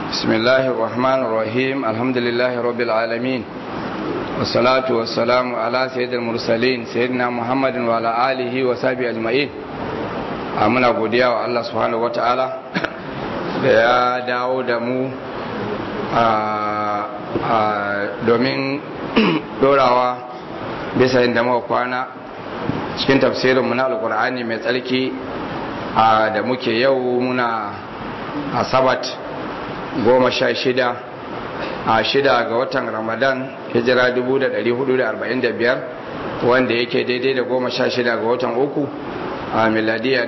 بسم الله الرحمن الرحيم الحمد لله رب العالمين والصلاة والسلام على سيد المرسلين سيدنا محمد وعلى آله وصحبه أجمعين muna godiya wa Allah subhanahu wata'ala da ya dawo da mu domin dorawa bisa inda muka kwana cikin tafsirinmu na alkur'ani mai tsarki da muke yau muna asabat goma sha shida a shida ga watan ramadan hijira 1445 wanda yake daidai da goma sha shida ga watan uku a miladiya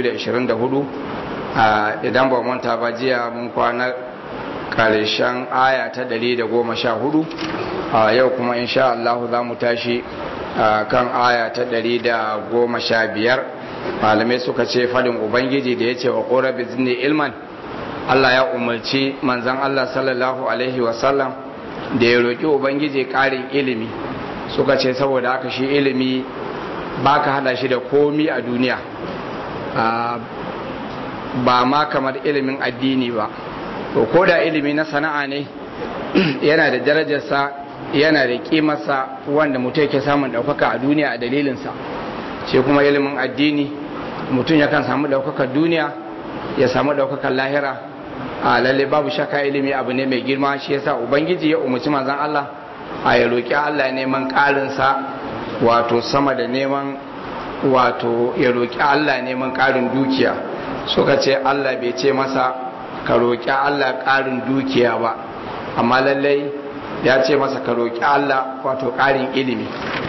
2024 idan ba manta ba jiya mun kwana karshen aya ta 114 a yau kuma insha Allah za mu tashi kan aya ta 115 malamai suka ce fadin ubangiji da ya ce wa ƙora bizini ilman Allah ya umarci manzan Allah sallallahu alaihi wasallam da ya roƙi ubangiji ƙarin ilimi suka ce saboda haka shi ilimi ba ka hada shi da komi a duniya ba ma kamar ilimin addini ba ko da ilimi na sana'a ne yana da darajarsa yana da kimarsa wanda mutum yake samun ɗaukaka a duniya a dalilinsa shi kuma ilimin addini mutum yakan samu ɗaukakar duniya ya samu ɗaukakar lahira a lalle babu shaka ilimi abu ne mai girma shi yasa ubangiji ya umarci manzon Allah a ya roƙi Allah neman ƙarinsa wato sama da neman wato ya roƙi Allah neman ƙarin dukiya suka ce Allah bai ce masa ka roƙi Allah ƙarin dukiya ba amma lallai ya ce masa ka roƙi Allah wato ƙarin ilimi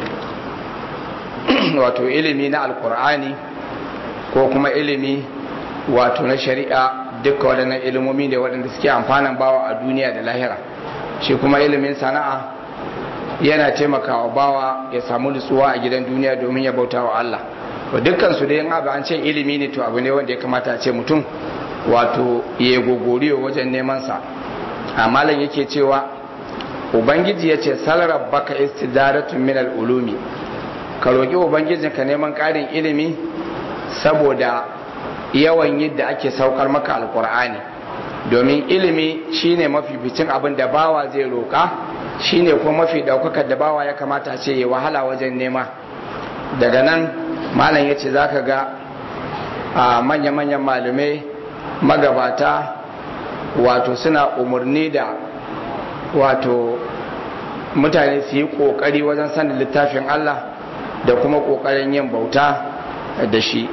wato ilimi na alkur'ani ko kuma ilimi wato na shari'a duka waɗannan ilimomi ne waɗanda suke amfanan bawa a duniya da lahira shi kuma ilimin sana'a yana taimakawa bawa ya samu nutsuwa a gidan duniya domin ya bauta wa Allah wa dukkan su da yin abu an ce ilimi ne to abu ne wanda ya kamata a ce mutum wato ya gogoriyo wajen neman sa amma lan yake cewa ubangiji ya ce salar baka istidaratun min ulumi ka roki ubangijin ka neman karin ilimi saboda yawan yadda ake saukar maka alkur'ani domin ilimi shine mafificin abin da bawa zai roka shine kuma mafi daukakar da bawa ya kamata ce ya wahala wajen nema daga nan malam ya ce za ka ga a manya-manyan malamai magabata wato suna umarni da wato mutane su yi kokari wajen sanin littafin Allah da kuma kokarin yin bauta da shi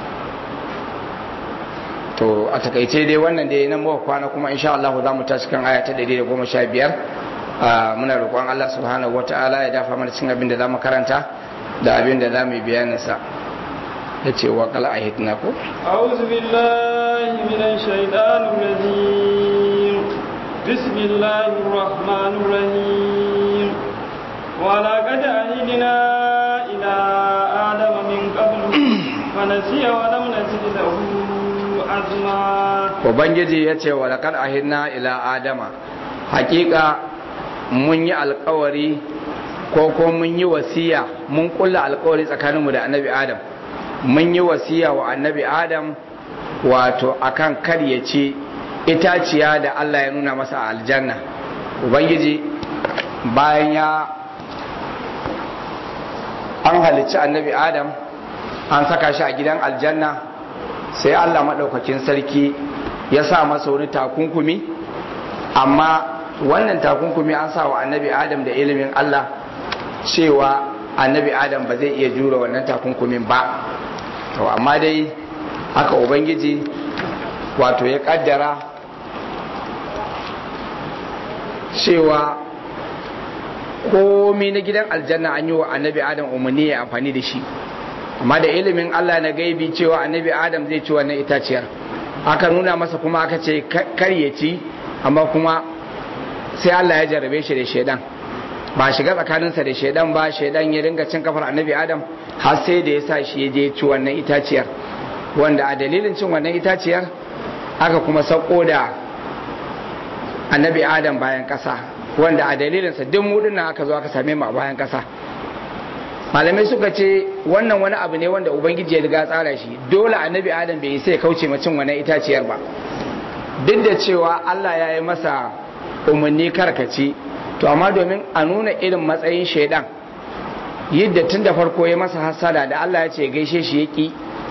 to a takaice dai wannan dai nan muka kwana kuma insha Allah za mu tashi kan aya ta 115 muna roƙon Allah subhanahu wata'ala ya dafa mana cikin abin da za mu karanta da abin da za mu yi bayanin sa yace wa qal ahidna ko a'udhu billahi minash shaitanir rajim bismillahir rahmanir rahim wa laqad ahidna ila adama min qablu fa nasiya wa lam nazid lahu azma ubangiji yace wa laqad ahidna ila adama hakika mun yi alkawari ko ko mun yi wasiya mun kulla alkawari tsakaninmu da annabi adam mun yi wasiya wa annabi adam wato akan kar ya ci itaciya da Allah ya nuna masa a aljanna ubangiji bayan ya an halicci annabi adam an saka shi a gidan aljanna sai Allah maɗaukakin sarki ya sa masa wani takunkumi amma wannan takunkumi an sa wa annabi adam da ilimin Allah cewa annabi adam ba zai iya jura wannan takunkumin ba to amma dai haka ubangiji wato ya kaddara cewa komi na gidan aljanna an yi wa annabi adam umarni ya amfani da shi amma da ilimin Allah na gaibi cewa annabi adam zai ci wannan itaciyar aka nuna masa kuma aka ce kar ya ci amma kuma sai Allah ya jarabe shi da shaidan ba shiga tsakaninsa da shaidan ba shaidan ya ringa cin kafar annabi adam har sai da ya sa shi ya je ci wannan itaciyar wanda a dalilin cin wannan itaciyar aka kuma sauko da annabi adam bayan kasa wanda a dalilinsa duk mudin nan aka zo aka same mu a bayan kasa malamai suka ce wannan wani abu ne wanda ubangiji ya riga tsara shi dole annabi adam bai sai kauce ma cin wannan itaciyar ba duk da cewa Allah ya yi masa umarni karkaci to amma domin a nuna irin matsayin shaidan yadda tun da farko ya masa hasada da Allah ya ce gaishe shi ya ƙi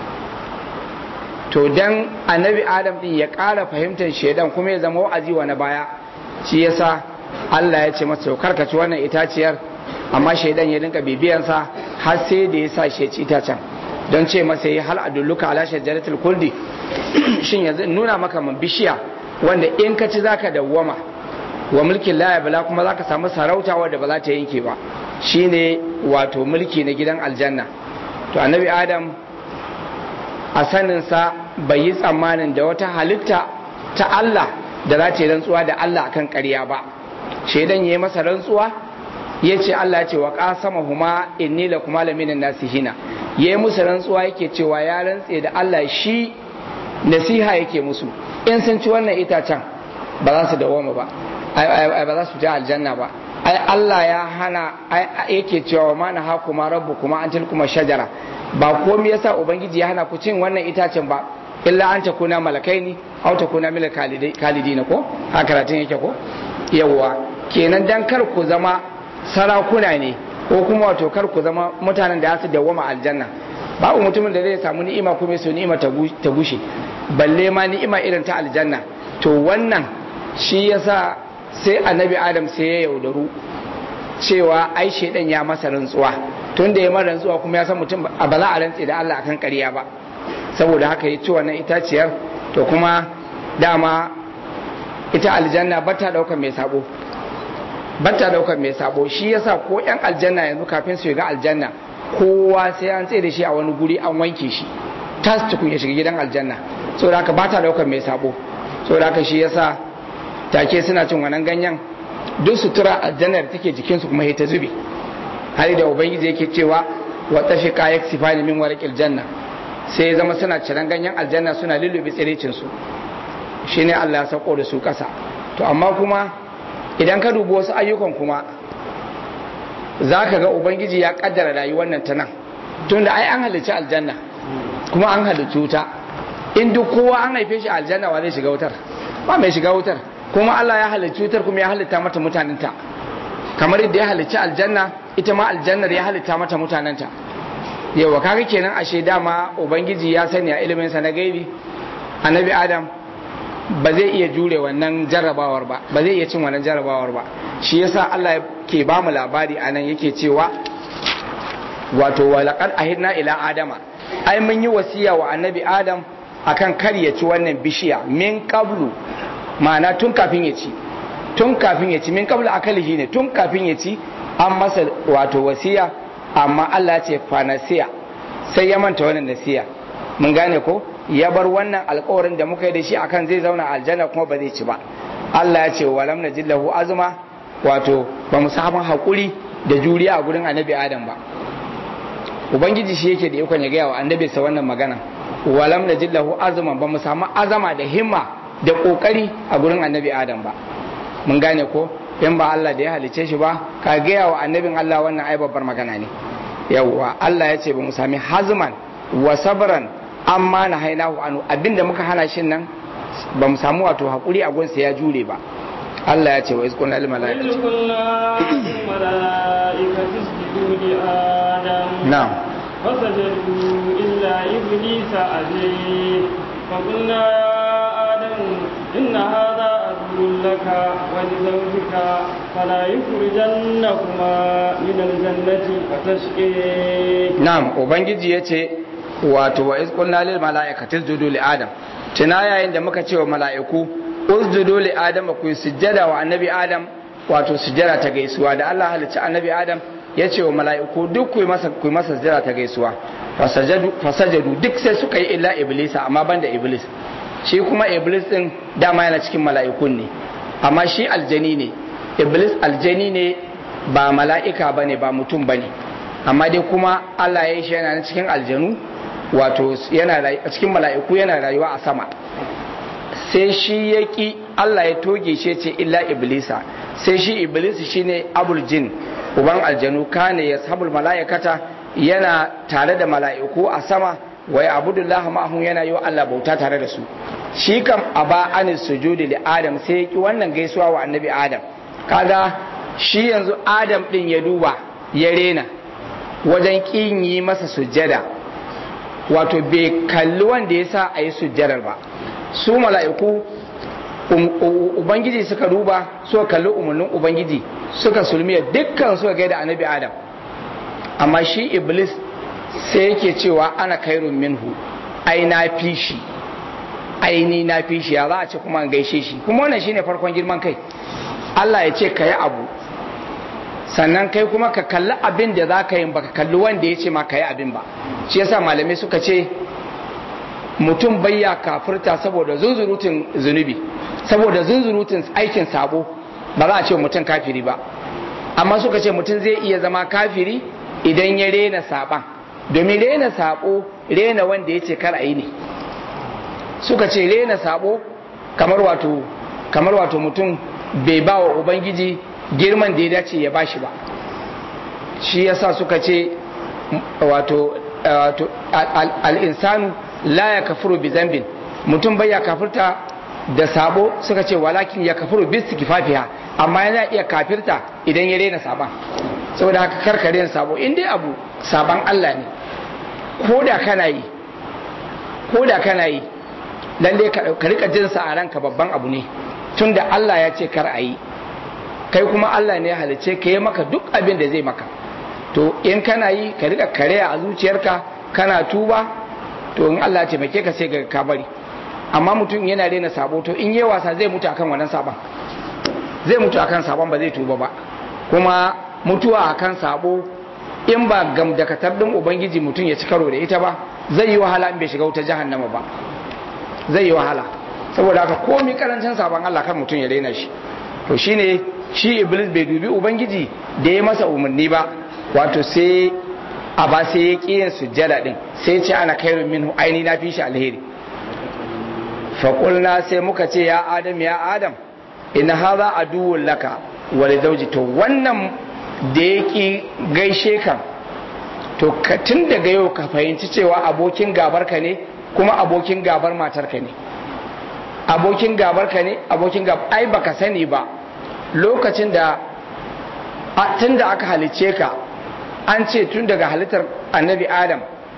to dan annabi adam din ya ƙara fahimtar shaidan kuma ya zama wa'azi wa na baya shi yasa Allah ya ce masa karkaci wannan itaciyar amma shaidan ya dinka bibiyansa har sai da ya sa shi ya ci itacen don ce masa yi hal adulluka ala shajaratul kuldi shin yanzu nuna maka man bishiya wanda in ka ci zaka dawwama wa mulkin la bala kuma zaka samu sarauta wadda ba za ta yanke ba shine wato mulki na gidan aljanna to annabi adam a saninsa bai yi tsammanin da wata halitta ta Allah da za ta yi rantsuwa da Allah akan ƙarya ba shaidan ya yi masa rantsuwa ya ce Allah ya ce wa ƙasama huma inni la kuma laminin nasihina ya yi musu rantsuwa yake cewa ya rantse da Allah shi nasiha yake musu in sun ci wannan itacen ba za su dawoma ba ba za su je aljanna ba ai Allah ya hana yake cewa ma na haku ma rabbu kuma an tilkuma shajara ba komai yasa ubangiji ya hana ku cin wannan itacen ba illa an takuna malakaini aw takuna mil kalidina ko haka karatun yake ko yawwa kenan dan kar ku zama sarakuna ne ko kuma wato kar ku zama mutanen da su dawwama aljanna babu mutumin da zai samu ni'ima kuma su ni'ima ta gushe balle ma ni'ima irin ta aljanna to wannan shi yasa sai annabi adam sai ya yaudaru cewa ai shedan ya masa rantsuwa tun da ya masa rantsuwa kuma ya san mutum ba za a rantse da Allah akan ƙarya ba saboda haka ya ci wannan itaciyar to kuma dama ita aljanna ba ta daukar mai sabo ba ta daukar mai sabo shi yasa ko yan aljanna yanzu kafin su ga aljanna kowa sai an tsaye da shi a wani guri an wanke shi tas tukun ya shiga gidan aljanna saboda haka ba ta daukar mai sabo saboda haka shi yasa take suna cin wannan ganyen duk sutura aljanna da take jikinsu kuma ta zube har da ubangiji yake cewa wa tafiqa yaksifani min warqil janna sai ya zama suna ciran ganyen aljanna suna lullube tsirecin su shine Allah ya sako da su kasa to amma kuma idan ka dubi wasu ayyukan kuma zaka ga ubangiji ya kaddara rayuwar nan ta nan tunda ai an halicci aljanna kuma an halicci wuta in duk kowa an haife shi aljanna wa zai shiga wutar ba mai shiga wutar kuma Allah ya halicci wutar kuma ya halitta mata mutanenta kamar yadda ya halicci aljanna ita ma aljannar ya halitta mata mutanenta yawa kaga kenan ashe dama ubangiji ya sani a ilimin sa na gaibi annabi adam ba zai iya jure wannan jarrabawar ba ba zai iya cin wannan jarrabawar ba shi yasa Allah ke ba mu labari anan yake cewa wato walaqad ahidna ila adama ai mun yi wasiya wa annabi adam akan kar ya ci wannan bishiya min qablu ma'ana tun kafin ya ci tun kafin ya ci min qablu akalihi ne tun kafin ya ci an masa wato wasiya amma Allah ce fanasiya sai ya manta wannan nasiya mun gane ko ya bar wannan alkawarin da muka yi da shi akan zai zauna aljanna kuma ba zai ci ba Allah ya ce walam najillahu azma wato ba mu samu hakuri da juriya a gurin annabi adam ba ubangiji shi yake da ikon ya gaya wa annabi sa wannan magana walam najillahu azma ba mu samu azama da himma da kokari a gurin annabi adam ba mun gane ko in ba Allah da ya halice shi ba ka gaya wa annabin Allah wannan ai babbar magana ne yawwa Allah ya ce ba mu sami hazman wa sabran amma na hainahu anu abinda muka hana shi nan ba mu samu wato hakuri a gunsa ya jure ba Allah ya ce wa izkun lil malaikati na'am فسجدوا إلا إبليس أبي فقلنا يا آدم إن هذا عدو لك ولزوجك فلا يخرجنكما من الجنة فتشقي نعم وبنجي yace wato wa iz qulna lil malaikati isjudu li adam tuna yayin da muka ce wa mala'iku usjudu li adam ku sujjada wa annabi adam wato sujjada ta gaisuwa da Allah halicci annabi adam ya ce wa mala'iku duk ku masa ku masa sujjada ta gaisuwa fasajadu fasajadu duk sai suka yi illa iblisa amma banda iblis shi kuma iblis din dama yana cikin mala'ikun ne amma shi aljani ne iblis aljani ne ba mala'ika bane ba mutum bane amma dai kuma Allah ya yi shi yana cikin aljanu wato yana cikin mala'iku yana rayuwa a sama sai shi ya ki Allah ya toge shi ce illa iblisa sai shi iblis shine abul jin uban aljanu kane ya sabul mala'ikata yana tare da mala'iku a sama wai abudullah ma'ahum yana yi wa Allah bauta tare da su shi kam aba anis sujudi li adam sai ya ki wannan gaisuwa wa annabi adam kaga shi yanzu adam din ya duba ya rena wajen kin yi masa sujjada wato bai kalli wanda ya sa a yi sujjadar ba su mala'iku ubangiji suka duba suka kalli umarnin ubangiji suka sulmiya dukkan suka gaida annabi adam amma shi iblis sai yake cewa ana kairun minhu ai na fi shi ai ni na fi shi ya za a ce kuma an gaishe shi kuma wannan shine farkon girman kai Allah ya ce ka yi abu sannan kai kuma ka kalli abin da za ka yi baka kalli wanda ya ce ma ka yi abin ba shi yasa malamai suka ce mutum bayya kafirta saboda zunzurutun zunubi saboda zunzurutun aikin sabo ba za a ce mutum kafiri ba amma suka ce mutum zai iya zama kafiri idan ya rena saban domin rena sabo rena wanda ya ce kar a yi ne suka ce rena sabo kamar wato kamar wato mutum bai ba wa ubangiji girman da ya dace ya bashi ba shi yasa suka ce wato al'insanu la ya kafuru bi zambin mutum bai ya kafirta da sabo suka ce walakin ya kafuru bi kifafiya amma yana iya kafirta idan ya rena saban saboda haka karka rena sabo in dai abu saban Allah ne ko da kana yi ko da kana yi lalle ka rika jinsa a ranka babban abu ne tunda Allah ya ce kar a yi kai kuma Allah ne ya halice ka yi maka duk abin da zai maka to in kana yi ka rika karya a zuciyarka kana tuba to in Allah ya taimake ka sai ka bari amma mutum yana rena sabo to in yi wasa zai mutu akan wannan sabon zai mutu akan sabon ba zai tuba ba kuma mutuwa akan sabo in ba gam da katar din ubangiji mutum ya ci karo da ita ba zai yi wahala in bai shiga wuta jahannama ba zai yi wahala saboda haka komi karancin sabon Allah kan mutum ya rena shi to shine shi iblis bai dubi ubangiji da ya masa umarni ba wato sai a ba sai ya ƙi yin sujjada din sai ce ana kairun minhu aini na fi shi alheri faƙulna sai muka ce ya adam ya adam ina haza aduwwun laka wale dauji to wannan da ya ƙi gaishe ka to tun daga yau ka fahimci cewa abokin gabar ka ne kuma abokin gabar matar ka ne abokin gabar ka ne abokin gabar ai baka sani ba lokacin da tun da aka halicce ka an ce tun daga halittar annabi adam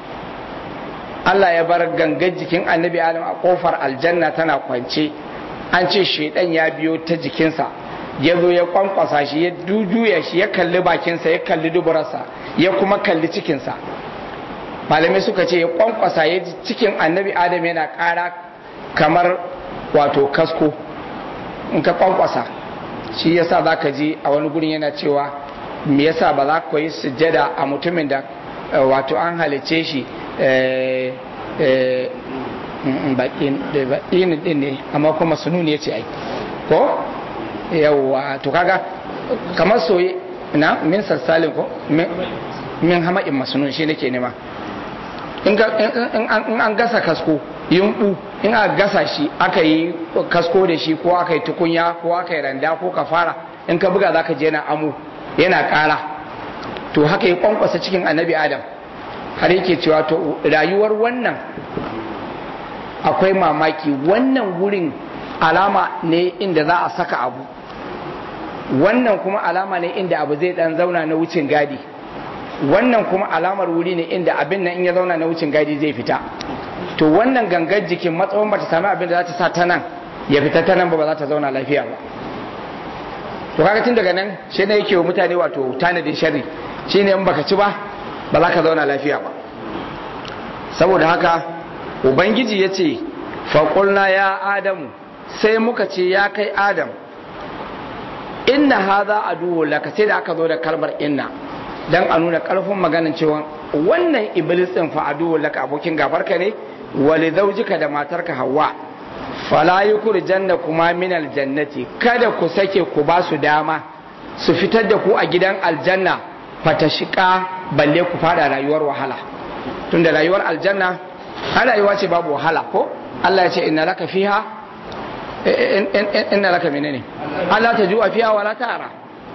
Allah ya bar gangan jikin annabi adam a kofar aljanna tana kwance an ce shaidan ya biyo ta jikinsa ya zo ya kwankwasa shi ya dujuya shi ya kalli bakinsa ya kalli duburarsa ya kuma kalli cikinsa malamai suka ce ya kwankwasa ya ji cikin annabi adam yana kara kamar wato kasko in ka kwankwasa shi yasa za ka ji a wani gurin yana cewa me yasa ba za ku yi sujjada a mutumin da wato an halice shi baƙin din ne amma kuma sununi ya ce ai ko yawwa to kaga kamar soye na min sassalin ko min hama'in masunun shi nake nema in an gasa kasko yumbu in aka gasa shi aka yi kasko da shi ko aka yi tukunya ko aka yi randa ko kafara in ka buga zaka je yana amo yana ƙara to haka ya kwankwasa cikin annabi adam har yake cewa to rayuwar wannan akwai mamaki wannan wurin alama ne inda za a saka abu wannan kuma alama ne inda abu zai dan zauna na wucin gadi wannan kuma alamar wuri ne inda abin nan in ya zauna na wucin gadi zai fita to wannan gangar jikin matsawon ba ta sami abin da za ta sa ta nan ya fita ta nan ba ba za ta zauna lafiya ba to kaga tun daga nan shi ne yake wa mutane wato tanadin sharri shi ne in baka ci ba ba za ka zauna lafiya ba saboda haka ubangiji ya ce faƙulna ya adamu sai muka ce ya kai adam inna haza aduwwu laka sai da aka zo da kalmar inna dan a nuna ƙarfin maganin cewa wannan iblis din fa aduwwu laka abokin gabarka ne wali zaujika da matarka hawa fala janna kuma min aljannati kada ku sake ku ba su dama su fitar da ku a gidan aljanna fata shika balle ku fada rayuwar wahala tunda rayuwar aljanna har rayuwa ce babu wahala ko Allah ya ce inna laka fiha inna laka menene Allah ta ju'a fiha wala ta'ara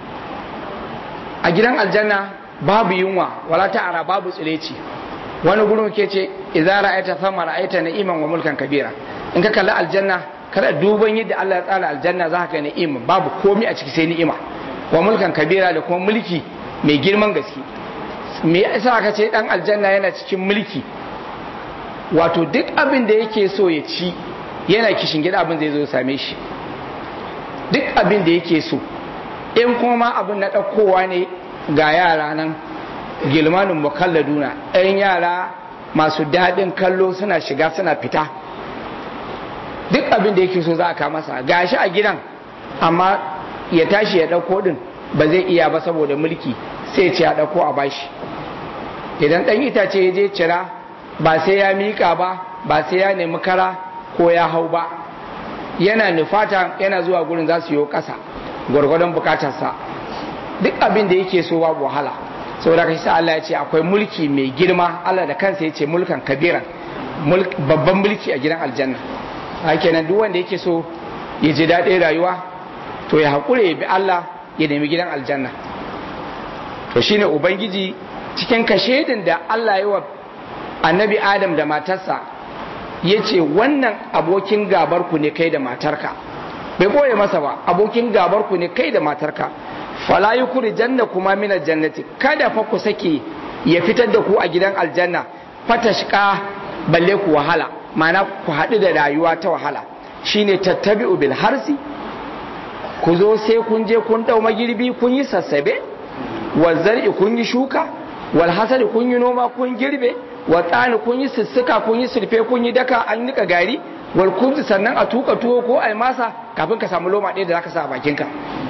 a gidan aljanna babu yunwa wala ta'ara babu tsireci wani gurin ke ce idza ra'aita thama ra'aita na'iman wa mulkan kabira in ka kalli aljanna kada duban yadda Allah ya tsara aljanna za ka ga ni'ima babu komai a ciki sai ni'ima wa mulkan kabira da kuma mulki mai girman gaske me yasa aka ce dan aljanna yana cikin mulki wato duk abin da yake so ya ci yana kishin gida abin zai zo same shi duk abin da yake so in kuma abin na ɗaukowa ne ga yara nan gilmanin mukalladuna ɗan yara masu daɗin kallo suna shiga suna fita duk abin da yake so za a kama masa gashi a gidan amma ya tashi ya ɗauko ɗin ba zai iya ba saboda mulki sai ce ya ɗauko a bashi idan ɗan itace ya je cira ba sai ya miƙa ba ba sai ya nemi kara ko ya hau ba yana nufata yana zuwa gurin za su yi ƙasa gwargwadon bukatarsa duk abin da yake so babu wahala saboda kai sa Allah ya ce akwai mulki mai girma Allah da kansa ya ce mulkan kabiran babban mulki a gidan aljanna kenan duk wanda yake so ya ji daɗin rayuwa to ya haƙure ya bi Allah ya nemi gidan aljanna to shine ubangiji cikin kashedin da Allah ya wa annabi Adam da matarsa ya ce wannan abokin gabar ku ne kai da matarka bai boye masa ba abokin gabar ku ne kai da matarka fala yukuri janna kuma mina jannati kada fa ku sake ya fitar da ku a gidan aljanna fatashka balle ku wahala ma'ana ku haɗu da rayuwa ta wahala shine tattabi'u bil harsi ku zo sai kun je kun ɗau magirbi kun yi sassabe wa zar'i kun yi shuka wal hasadi kun yi noma kun girbe wa tsani kun yi sussuka kun yi surfe kun yi daka an nika gari wal kunzi sannan a tuka tuwo ko ai masa kafin ka samu loma ɗaya da zaka sa a bakinka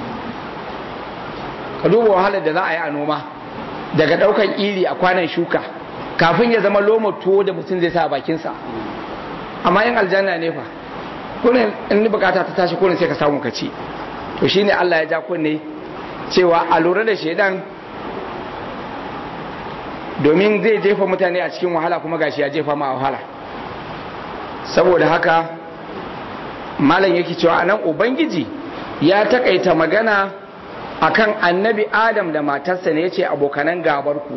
ka duba wahalar da za a yi a noma daga ɗaukan iri a kwanan shuka kafin ya zama loma tuwo da mutum zai sa a bakinsa amma yin aljanna ne fa kunin in bukata ta tashi kunin sai ka samu ka ci to shine Allah ya ja kunne cewa a lura da shaidan domin zai jefa mutane a cikin wahala kuma gashi ya jefa ma wahala saboda haka malam yake cewa anan ubangiji ya takaita magana akan annabi adam da matarsa ne yace abokanan gabar ku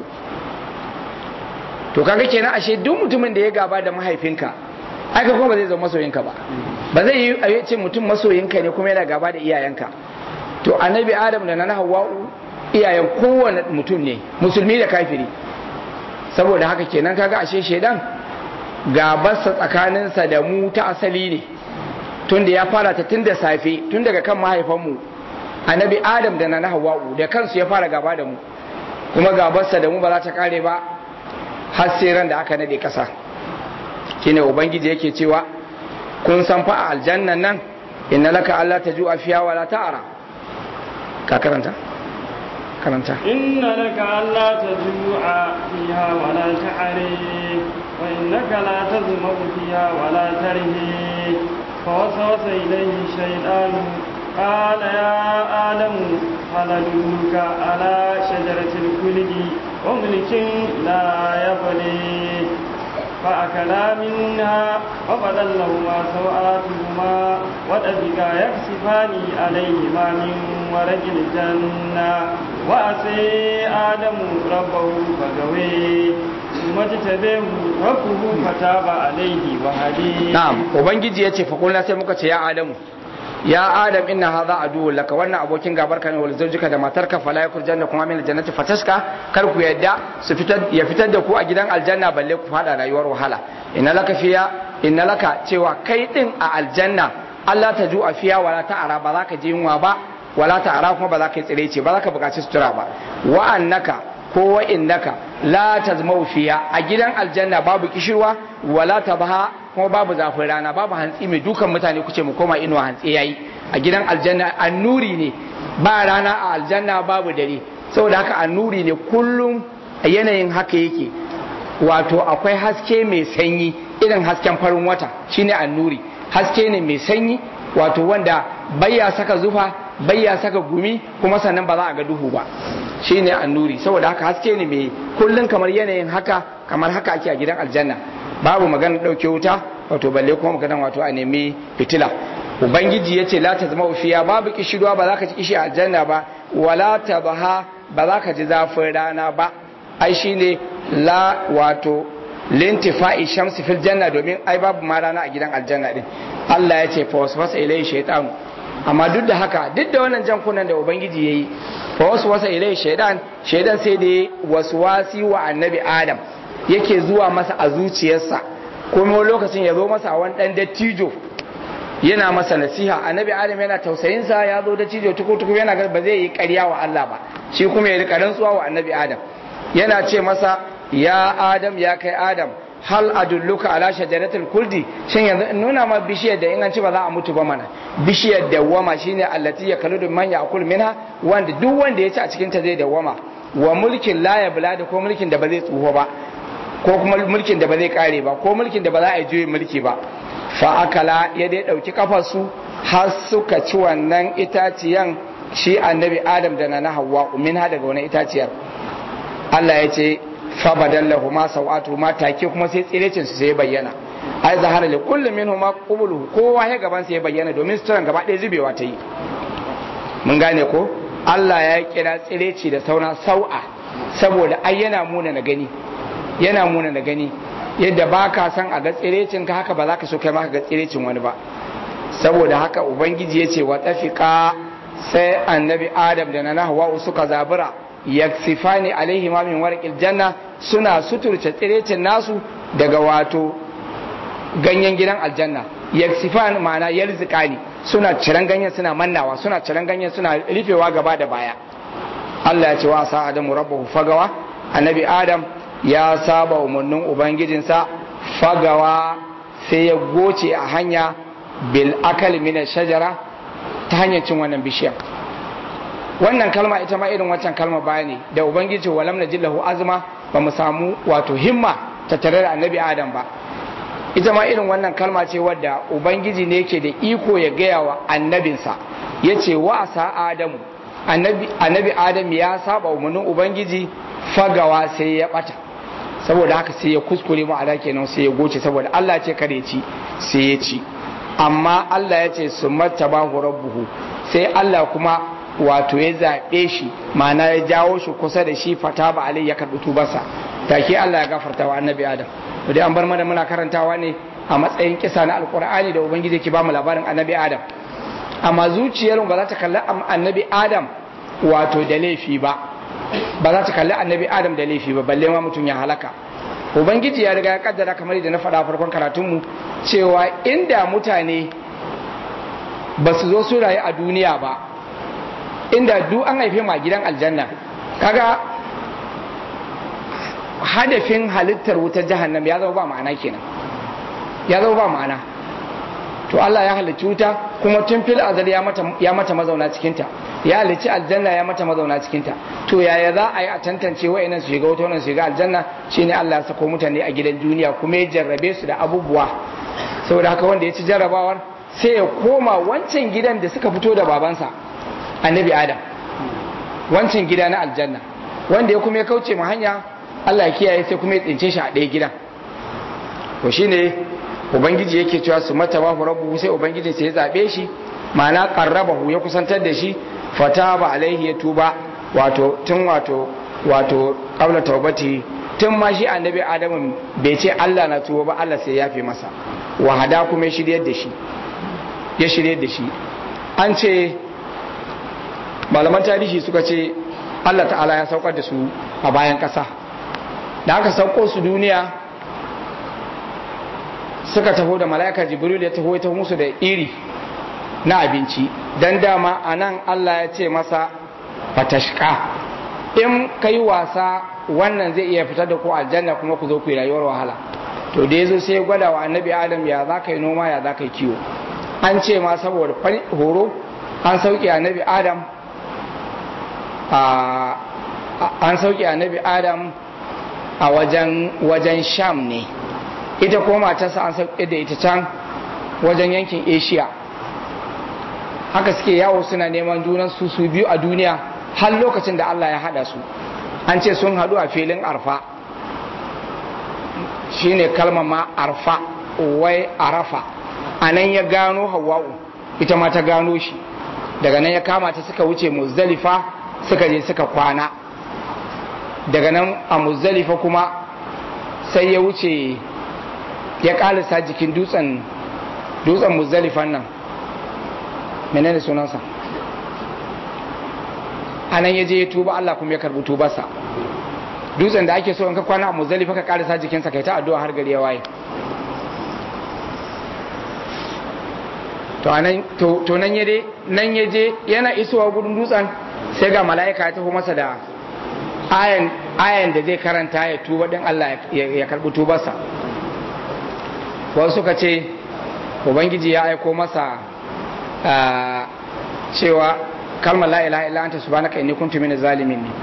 to kaga kenan ashe duk mutumin da ya gaba da mahaifinka aka kuma ba zai zama masoyinka ba ba zai yi a ce mutum masoyinka ne kuma yana gaba da iyayenka to annabi adam da na hawa'u iyayen kowane mutum ne musulmi da kafiri saboda haka kenan kaga ashe shaidan gabarsa tsakaninsa da mu ta asali ne tun da ya fara ta tun da safe tun daga kan mahaifanmu annabi adam da na hawa'u da kansu ya fara gaba da mu kuma gabarsa da mu ba za ta kare ba har sai ran da aka nade kasa shine ubangiji yake cewa kun san fa a aljannan nan inna laka alla tajua fiha wala ta'ara ka karanta karanta inna laka alla tajua fiha wala ta'ari wa innaka la tazma'u fiha wala tarhi فوسوس إليه الشيطان قال يا آدم هل أدلك على شجرة الخلد وملك لا يبلي فأكلا منها وبدل لهما سوآتهما وطفقا يكسفان عليهما من ورق الجنة وأسي آدم ربه فغوي ثم اجتبيه ربه فتاب عليه وهديه نعم وبنجي يتي فقلنا سيمك يا آدم ya adam inna hadha adu laka wannan abokin gabar ka ne wal zawjika da matarka fala yakul janna kuma min aljannati fataska kar ku yadda su fitar ya fitar da ku a gidan aljanna balle ku fada rayuwar wahala inna laka fiya inna laka cewa kai din a aljanna Allah ta ju'a fiya wala ta'ara ba za ka ji yunwa ba wala ta'ara kuma ba za ka yi tsire ce ba za ka buƙaci sutura ba wa annaka ko wa innaka la tazmau fiya a gidan aljanna babu kishirwa wala tabaha kuma babu zafin rana babu hantsi mai dukan mutane kuce mu koma inuwa hantsi yayi a gidan aljanna annuri ne ba rana a aljanna babu dare saboda haka annuri ne kullum a yanayin haka yake wato akwai haske mai sanyi irin hasken farin wata shine annuri haske ne mai sanyi wato wanda bayya saka zufa bayya saka gumi kuma sannan ba za a ga duhu ba shine annuri saboda haka haske ne mai kullum kamar yanayin haka kamar haka ake a gidan aljanna babu magana ɗauke wuta wato balle kuma magana wato a nemi fitila ubangiji ya ce la ta zama ufiya babu kishirwa ba za ka ci kishi a aljanna ba wala ta baha ba za ka ji zafin rana ba ai shine la wato lintifa'i shamsi fil janna domin ai babu ma rana a gidan aljanna din Allah ya ce fa waswasa ilai shaytan amma duk da haka duk da wannan jan kunan da ubangiji yayi fa waswasa ilai shaytan shaytan sai da waswasi wa annabi adam yake zuwa masa a zuciyarsa kuma lokacin ya zo masa a wani dan dattijo yana masa nasiha annabi adam yana tausayin sa ya zo dattijo tukutuku yana ga ba zai yi ƙarya wa Allah ba shi kuma ya rika rantsuwa wa annabi adam yana ce masa ya adam ya kai adam hal adulluka ala shajaratul kuldi shin yanzu in nuna ma bishiyar da in an ci ba za a mutu ba mana bishiyar dawwama shine allati yakaludu man ya'kul minha wanda duk wanda ya ci a cikin ta zai dawwama wa mulkin la yabla da ko mulkin da ba zai tsuho ba ko kuma mulkin da ba zai kare ba ko mulkin da ba za a yi juyin mulki ba fa akala ya dai dauki kafarsu har suka ci wannan itaciyan shi annabi adam da na hawa min ha daga wani itaciyar Allah ya ce fa badallahu ma sawatu ma take kuma sai tsirecin su sai bayyana ai zahara li kullu minhum ma qubulu kowa ya gaban sai bayyana domin suturan gaba ɗaya zubewa ta yi mun gane ko Allah ya kira tsireci da sauna sau'a saboda ai yana muna na gani yana muna na gani yadda ba ka san a ga tsirecin ka haka ba za ka so kai ma ka ga tsirecin wani ba saboda haka ubangiji ya ce wa tafika sai annabi adam da na hawa suka zabura yaksifani alaihi ma min warqil janna suna suturce tsirecin nasu daga wato ganyen gidan aljanna yaksifan ma'ana yalzikani suna ciran ganyen suna mannawa suna ciran ganyen suna rufewa gaba da baya Allah ya ce wa sa adamu rabbahu fagawa annabi adam ya saba umarnin ubangijinsa fagawa sai ya goce a hanya bil akal min shajara ta hanyar cin wannan bishiya wannan kalma ita ma irin wancan kalma baya ne da ubangiji walam na jillahu azma ba mu samu wato himma ta tare da annabi adam ba ita ma irin wannan kalma ce wadda ubangiji ne yake da iko ya gaya wa annabinsa ya ce wa asa adamu annabi adam ya saba umarnin ubangiji fagawa sai ya bata saboda haka sai ya kuskure mu ala kenan sai ya goce saboda Allah ce kare ci sai ya ci amma Allah ya ce su mattabahu rabbuhu sai Allah kuma wato ya zaɓe shi ma'ana ya jawo shi kusa da shi fata ba alai ya karɓi tubarsa take Allah ya gafarta wa annabi Adam dai an bar mana muna karantawa ne a matsayin kisa na alkur'ani da ubangiji ke ba mu labarin annabi Adam amma zuciyar ba za ta kalli annabi Adam wato da laifi ba ba za ta kalli annabi Adam da laifi ba balle ma mutum ya halaka ubangiji ya riga ya kaddara kamar da na faɗa farkon karatunmu cewa inda mutane ba su zo su rayu a duniya ba inda duk an haife ma gidan aljanna kaga hadafin halittar wutar jahannam ya zama ba ma'ana kenan ya zama ba ma'ana to Allah ya halicci wuta kuma tun fil azal ya mata ya mata mazauna cikin ta ya halicci aljanna ya mata mazauna cikin ta to yaya za a yi a tantance wayannan su shiga wuta wannan su shiga aljanna shine Allah ya sako mutane a gidan duniya kuma ya jarrabe su da abubuwa saboda haka wanda ya ci jarrabawar sai ya koma wancan gidan da suka fito da babansa annabi adam wancan gida na aljanna wanda ya kuma ya kauce ma hanya Allah ya kiyaye sai kuma ya tsince shi a ɗaya gidan to shine ubangiji yake cewa su mata ba rabbu sai ubangiji sai ya zabe shi ma'ana qarrabahu ya kusantar da shi fataba alaihi ya tuba wato tun wato wato qabla taubati tun ma shi annabi adamu bai ce Allah na tuba ba Allah sai ya yafe masa wahada kuma ya shiryar da shi ya shiryar da shi an ce malaman tarihi suka ce Allah ta'ala ya saukar da su a bayan ƙasa da aka sauko su duniya suka taho da mala'ika jibril ya taho ya taho musu da iri na abinci dan dama a nan Allah ya ce masa fatashka in kai wasa wannan zai iya fitar da ku aljanna kuma ku zo ku yi rayuwar wahala to da yazo sai ya gwada wa annabi adam ya za ka yi noma ya za ka yi kiwo an ce ma saboda horo an sauke annabi adam an sauke annabi adam a wajen wajen sham ne ita ko matarsa an sauke da ita can wajen yankin asia haka suke yawo suna neman junan su su biyu a duniya har lokacin da allah ya hada su an ce sun hadu a filin arfa shine kalmar ma arfa wai arafa a nan ya gano hawa'u ita ma ta gano shi daga nan ya kama ta suka wuce muzdalifa suka je suka kwana daga nan a muzdalifa kuma sai ya wuce ya kalisa jikin dutsen dutsen muzdalifan nan menene sunansa a nan ya je ya tuba Allah kuma ya karbi tubarsa dutsen da ake so in ka kwana a muzdalifa ka kalisa jikinsa kai ta addu'a har gari ya waye to anan to nan ya nan ya je yana isowa gudun dutsen sai ga mala'ika ya taho masa da ayan ayan da zai karanta ya tuba din Allah ya karbi tubarsa wasu suka ce ubangiji ya aiko masa cewa kalmar la ilaha illa anta subhanaka inni kuntu minaz zalimin ne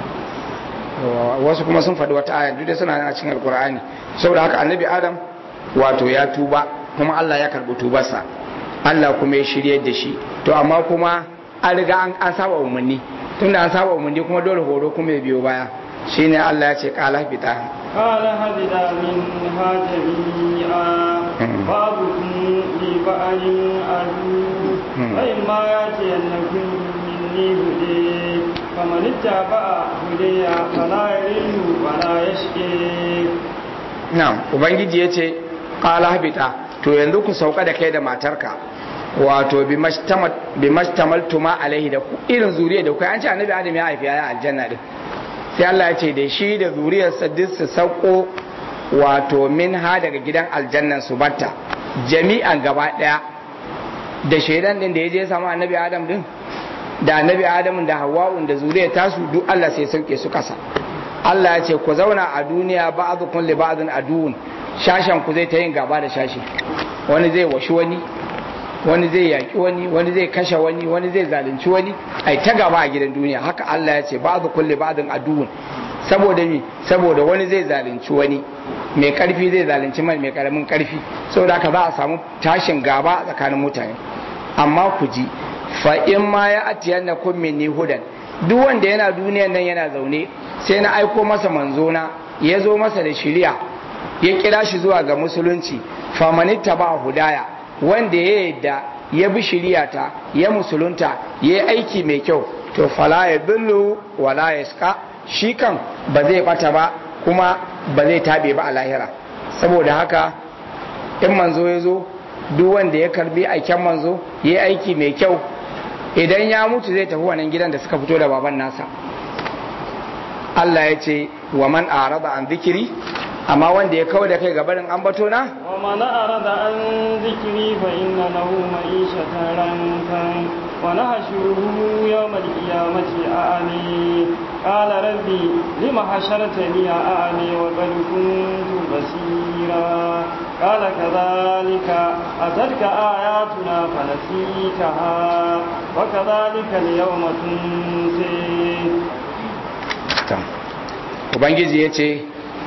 wasu kuma sun faɗi wata aya duk da suna a cikin alkur'ani saboda haka annabi adam wato ya tuba kuma Allah ya karbi tubarsa Allah kuma ya shirye da shi to amma kuma an riga an saba umarni tunda an saba umarni kuma dole horo kuma ya biyo baya shine Allah ya ce qala fita قال هبنا منها جميعا بعضكم لبعض عدو فإما يأتينكم مني هدي فمن اتبع هدي فلا يضل ولا يشقي na'am ubangiji ya ce qala habita to yanzu ku sauka da kai da matarka wato bi mashtamaltuma alaihi da ku irin zuriya da ku an ce annabi adam ya haifi ya aljanna din sai Allah ya ce da shi da zuriyarsa duk su sauko wato min ha daga gidan aljannan su batta jami'an gaba daya da shaidan din da ya je samu annabi adam din da annabi adam da hawa'un da zuriyar tasu duk Allah sai sauke su kasa Allah ya ce ku zauna a duniya ba'dukum li ba'din aduun shashan ku zai ta yin gaba da shashi wani zai washi wani wani zai yaki wani wani zai kashe wani wani zai zalunci wani ai ta gaba a gidan duniya haka Allah ya ce ba'du kulli ba'din aduun saboda mi saboda wani zai zalunci wani mai karfi zai zalunci mai mai karamin karfi saboda haka za a samu tashin gaba tsakanin mutane amma ku ji fa in ma ya atiyannakum minni hudan duk wanda yana duniyan nan yana zaune sai na aiko masa manzona ya zo masa da shiriya ya kira shi zuwa ga musulunci famanitta ba hudaya wanda ya yadda ya bi shiriyata ya musulunta ya yi aiki mai kyau to fala ya billu wala ya ska shi kan ba zai bata ba kuma ba zai tabe ba a lahira saboda haka in manzo ya zo duk wanda ya karbi aiken manzo ya yi aiki mai kyau idan ya mutu zai tafi wannan gidan da suka fito da baban nasa Allah ya ce wa man arada an zikiri amma wanda ya kawo da kai gabarin ambato na wa man arada an zikiri fa inna lahu ma'ishatan rankan wa nahshuruhu yawm al-qiyamati a'ami qala rabbi lima hashartani a'ami wa qad kuntu basira qala kadhalika atatka ayatuna fanasitaha wa kadhalika al-yawma tunsi ubangiji ya ce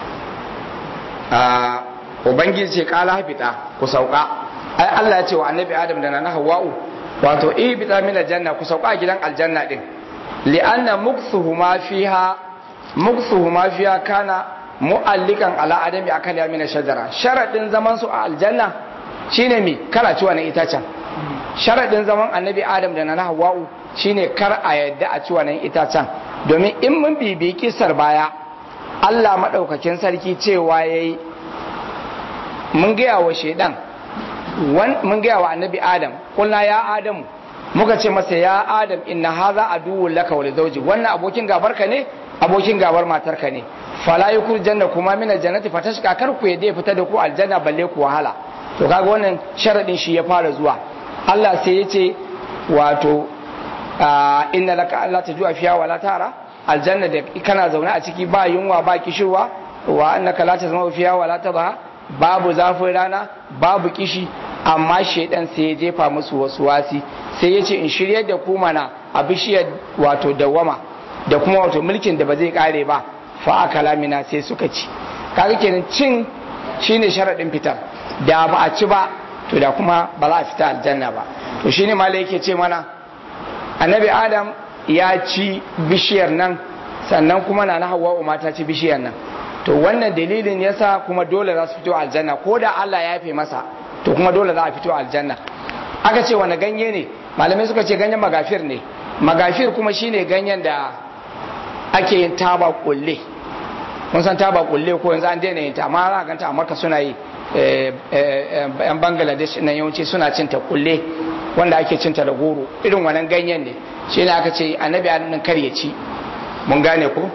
ubangiji ce kala hafita ku sauka ai Allah ya ce wa annabi adam da na hawa'u wato ibita min aljanna ku sauka a gidan aljanna din li'anna muksuhuma fiha muksuhuma fiha kana mu'allikan ala adami akan yamin shajara sharadin zaman su a aljanna shine mi kala ci wannan itacen sharadin zaman annabi adam da na hawa'u shine kar a yadda a ci wannan itacen domin in mun bibi kisar baya Allah maɗaukakin sarki cewa ya yi mun gaya wa shaidan mun gaya wa annabi adam kulna ya adamu muka ce masa ya adam inna haza aduwwun laka wa zawji wannan abokin gabar ka ne abokin gabar matar ka ne fala yakul janna kuma min aljannati fatashka kar ku yadda fita da ku aljanna balle ku wahala to kaga wannan sharadin shi ya fara zuwa Allah sai ya ce wato inna laka alla tajua fiha wala tara aljanna da kana zaune a ciki ba yunwa ba kishirwa wa annaka la tazma fiha wala tadha babu zafin rana babu kishi amma shedan sai ya jefa musu wasu wasi sai ya ce in shirye da ku mana a bishiyar wato dawama da kuma wato mulkin da ba zai kare ba fa akala mina sai suka ci kaga kenan cin shine sharadin fitar da ba a ci ba to da kuma ba za a fita aljanna ba to shine malai yake ce mana annabi adam ya ci bishiyar nan sannan kuma na na hawa mata ci bishiyar nan to wannan dalilin yasa kuma dole za su fito aljanna ko da Allah ya yafe masa to kuma dole za a fito aljanna aka ce wani ganye ne malamai suka ce ganyen magafir ne magafir kuma shine ganyen da ake yin taba kulle kun san taba kulle ko yanzu an daina yin ta amma za a ganta a Makka suna yi yan Bangladesh nan yawanci suna cin ta kulle wanda ake cinta da goro irin wannan ganyen ne shi ne aka ce annabi adam kar ya ci mun gane ko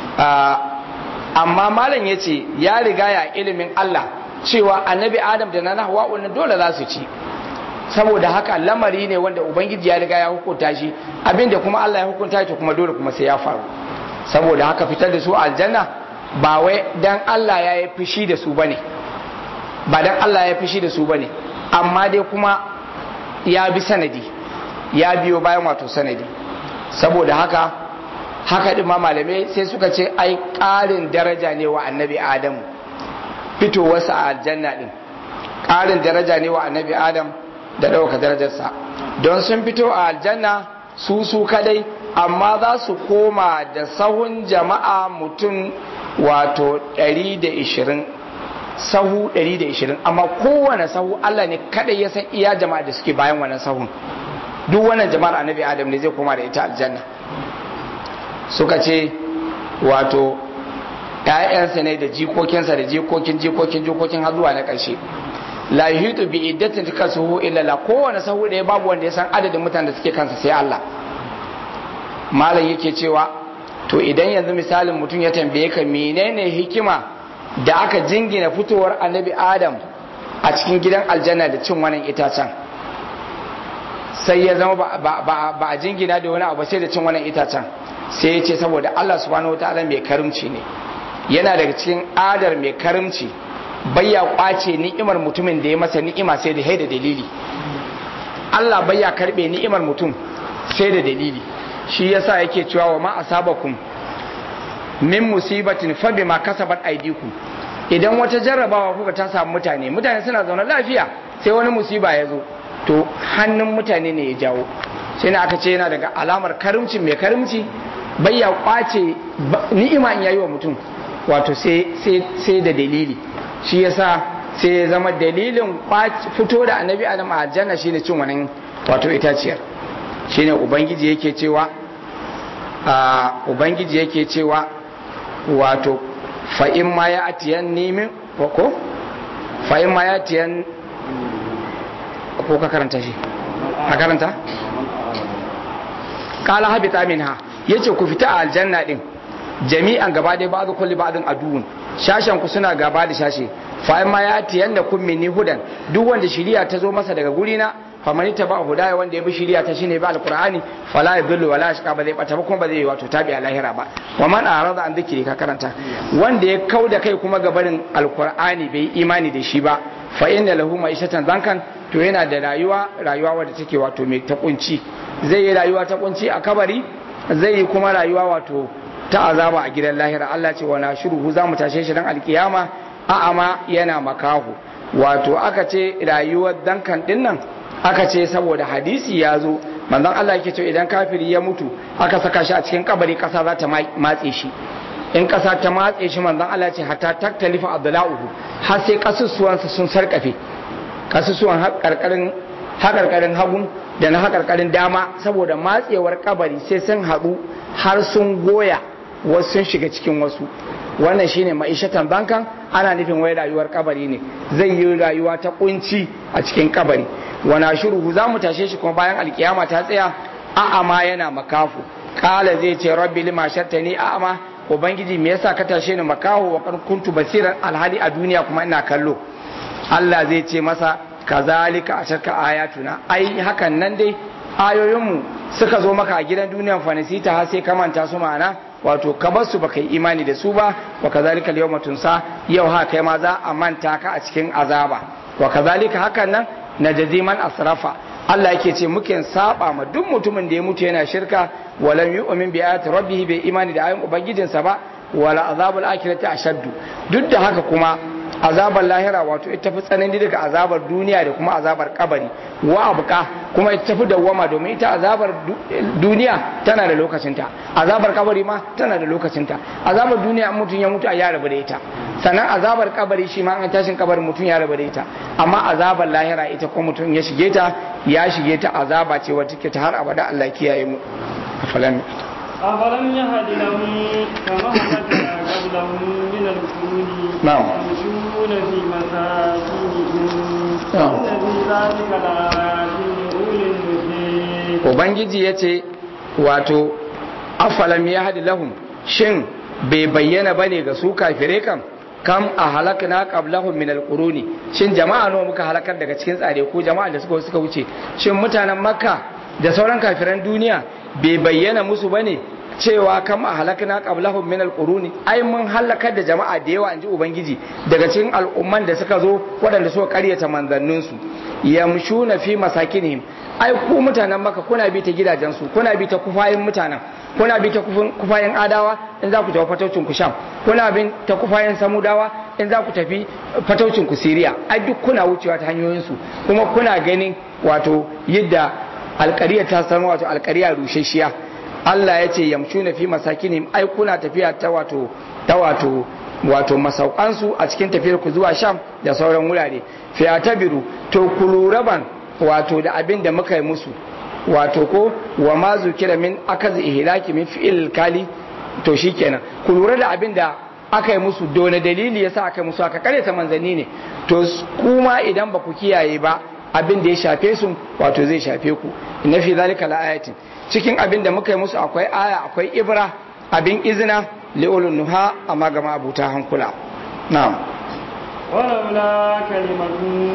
amma malam ya ce ya riga ya ilimin Allah cewa annabi adam da na hawa wannan dole za su ci saboda haka lamari ne wanda ubangiji ya riga ya hukunta shi abinda kuma Allah ya hukunta shi kuma dole kuma sai ya faru saboda haka fitar da su aljanna ba wai dan Allah ya yi fushi da su bane ba dan Allah ya fushi da su bane amma dai kuma ya bi sanadi ya biyo bayan wato sanadi saboda haka haka ɗin ma malamai sai suka ce ai ƙarin daraja ne wa annabi adamu fitowarsa a aljanna ɗin ƙarin daraja ne wa annabi adam da ɗauka darajarsa don sun fito a aljanna su su kadai amma za su koma da sahun jama'a mutum wato 120 sahu 120 amma kowane sahu Allah ne kadai ya san iya jama'a da suke bayan wannan sahun duk wannan jama'ar annabi adam ne zai koma da ita aljanna suka ce wato ‘ya'yansa ne da jikokinsa da jikokin jikokin jikokin har zuwa na ƙarshe la yuhitu bi iddatin tika suhu illa la kowane sahu ɗaya babu wanda ya san adadin mutanen da suke kansa sai Allah malam yake cewa to idan yanzu misalin mutum ya tambaye ka menene hikima da aka jingina fitowar annabi adam a cikin gidan aljanna da cin wannan itacen sai ya zama ba a jingina da wani abu sai da cin wannan itacen sai ya ce saboda Allah subhanahu wataala mai karimci ne yana daga cikin adar mai karimci bayya kwace ni'imar mutumin da ya masa ni'ima sai da haida dalili Allah bayya karbe ni'imar mutum sai da dalili shi yasa yake cewa wa ma asabakum min musibatin fa bima kasabat aydikum idan wata jarrabawa kuka ta samu mutane mutane suna zaune lafiya sai wani musiba ya zo to hannun mutane ne ya jawo sai aka ce yana daga alamar karimci mai karimci bayya kwace ni'ima in yayi wa mutum wato sai da dalili shi yasa sai ya zama dalilin fito da annabi adam a aljanna shine cin wannan wato itaciyar shine ubangiji yake cewa a ubangiji yake cewa wato fa in ma ya atiyan nimin ko fa in ma ya atiyan ko ka karanta shi ka karanta kala habita minha yace ku fita a aljanna din jami'an gaba dai ba'du kulli ba'din aduun shashan ku suna gaba da shashe fa ma ya tiyanna kun minni hudan duk wanda shiriya ta zo masa daga guri na fa man taba hudaya wanda ya bi shiriya ta shine ba alqur'ani fala yadullu wala yashqa ba zai bata ba kuma ba zai wato tabi a lahira ba wa man arada an dhikri ka karanta wanda ya kauda kai kuma ga barin alqur'ani bai imani da shi ba fa inna lahu ma'ishatan zankan to yana da rayuwa rayuwa wadda take wato mai ta kunci zai yi rayuwa ta kunci a kabari zai yi kuma rayuwa wato ta azaba a gidan lahira Allah ce wana shuruhu za mu tashe shi dan alkiyama a'ama yana makahu wato aka ce rayuwar dankan dinnan aka ce saboda hadisi ya zo manzon Allah yake ce idan kafiri ya mutu aka saka shi a cikin kabari kasa za ta matse shi in kasa ta matse shi manzon Allah ce hatta taktalifa adla'uhu har sai kasusuwansa sun sarkafe kasusuwan karkarin hakarkarin hagun da na hakarkarin dama saboda matsewar kabari sai sun haɗu har sun goya wasu sun shiga cikin wasu wannan shine ma'ishatan bankan ana nufin wai rayuwar kabari ne zai yi rayuwa ta kunci a cikin kabari wana shuruhu za mu tashe shi kuma bayan alkiyama ta tsaya a'ama yana makafu kala zai ce rabbi lima shattani a'ama ubangiji me yasa ka tashe ni makahu wa kuntu basiran alhali a duniya kuma ina kallo Allah zai ce masa kazalika a shakka ayatuna ai hakan nan dai ayoyinmu suka zo maka a gidan duniyan fanisita har sai ka manta su ma'ana wato ka bar su baka yi imani da su ba wa kazalika yawma tunsa yau ha kai ma za a manta ka a cikin azaba wa kazalika hakan nan najzi man asrafa Allah yake ce muke saba ma duk mutumin da ya mutu yana shirka walam yu'min bi ayati rabbih bai imani da ayoyin ubangijinsa ba wala azabul akhirati ashaddu duk da haka kuma azabar lahira wato ita fi tsanani daga azabar duniya da kuma azabar kabari wa abuka kuma ita fi dawwama domin ita azabar duniya tana da lokacinta azabar kabari ma tana da lokacinta azabar duniya mutum ya mutu a ya rabu da ita sannan azabar kabari shi ma an tashin kabarin mutum ya rabu da ita amma azabar lahira ita ko mutum ya shige ta ya shige ta azaba ce wata ke ta har abada Allah kiyaye mu afalan أفلم يهد لهم كما هلكنا لهم من الكون نعم. يمشون في مساكنهم نعم. إن في ذلك لآيات لأولي النهي ubangiji ya ce wato afalam ya haɗi lahum shin bai bayyana bane ga su kafirai kam kam a halakna qablahum min alquruni shin jama'a nawa muka halakar daga cikin tsare ko jama'a da suka suka wuce shin mutanen makka da sauran kafiran duniya bai bayyana musu bane cewa kam a halakna qablahum min alquruni ai mun halakar da jama'a da yawa inji ubangiji daga cikin al'umman da suka zo waɗanda suka karyata manzanninsu yamshuna fi masakinihim ai ku mutanen maka kuna bi ta gidajensu kuna bi ta kufayin mutanen kuna bi ta kufin- kufayin adawa in za ku tafi fataucin ku sham kuna bin ta kufayin samudawa in za ku tafi fataucin ku siriya ai duk kuna wucewa ta hanyoyinsu kuma kuna ganin wato yadda alkariya ta san wato alkariya rusheshiya Allah ya ce yamshuna fi masakinihim ai kuna tafiya ta wato ta wato wato masaukansu a cikin tafiyar ku zuwa sham da sauran wurare fiyatabiru to ku lura ban wato da abin da muka yi musu wato ko wa ma zukira min akaz ihlaki min fi'il kali to shikenan ku lura da abin da aka yi musu dole dalili yasa aka yi musu aka kare ta manzanni ne to s- kuma idan ba ku kiyaye ba abin da ya shafe su wato zai shafe ku inna fi zalika laayatin cikin abin da muka yi musu akwai aya akwai ibra abin izina li'ulun nuha amma ga abuta hankula na'am ولولا كلمة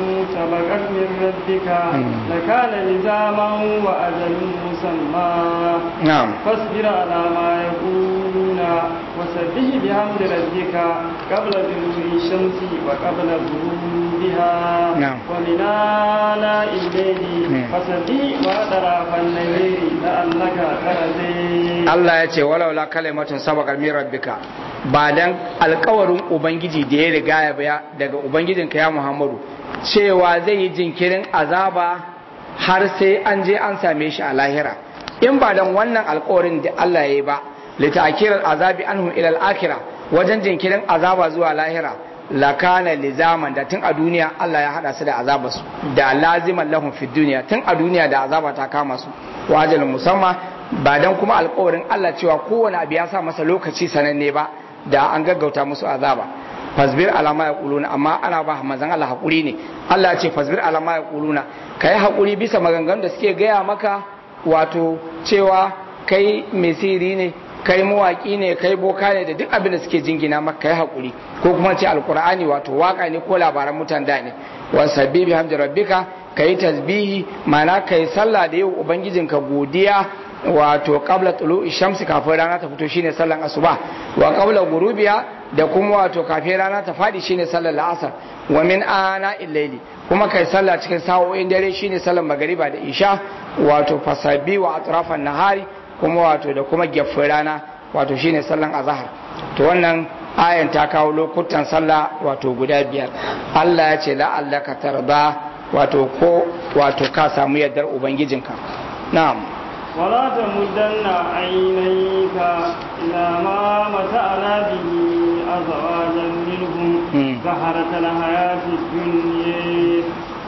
سبقت من ربك لكان لزاما وأجل مسمى na'am فاصبر على ما يقولون وسبح بحمد ربك قبل طلوع الشمس وقبل غروبها نعم. ومن آلاء الليل مم. فسبح وأطراف الليل لعلك ترضي Allah ya ce walaula kalimatun sabaqat min rabbika ba dan alkawarin ubangiji da ya riga ya baya daga ubangijinka ya Muhammadu cewa zai yi jinkirin azaba har sai an je an same shi a lahira in ba dan wannan alkawarin da Allah ya yi ba lita'kiral azabi anhum ila al-akhirah wajen jinkirin azaba zuwa lahira lakana lizaman da tun a duniya Allah ya hada su da azaba su da laziman lahum fi duniya tun a duniya da azaba ta kama su wa ajalin musamman ba dan kuma alkawarin Allah cewa kowane abu ya sa masa lokaci sananne ba da an gaggauta musu azaba fasbir alama ya kuluna amma ana ba manzon Allah hakuri ne Allah ya ce fasbir alama ya kuluna kai hakuri bisa maganganun da suke gaya maka wato cewa kai mai siri ne kai mawaki ne kai boka ne da duk abin da suke jingina maka kai hakuri ko kuma ce alkur'ani wato waka ne ko labaran mutan da ne wa sabbihi hamdi rabbika kai tasbihi mana kai sallah da yau ubangijinka godiya wato qabla tulu'i shamsi kafin rana ta fito shine sallan asuba wa qabla gurubiya da kuma wato kafin rana ta fadi shine sallar la'asar wa min ana illaili kuma kai sallah cikin sa'o'in dare shine sallar magariba da isha wato fasabi wa atrafan nahari kuma wato da kuma gefin rana wato shine sallan azhar to wannan ayan ta kawo lokutan sallah wato guda biyar Allah ya ce la'allaka tarda wato ko wato ka samu yardar ubangijinka na'am ولا تمدن عينيك إلى ما متعنا به أزواجا منهم مم. زهرة الحياة الدنيا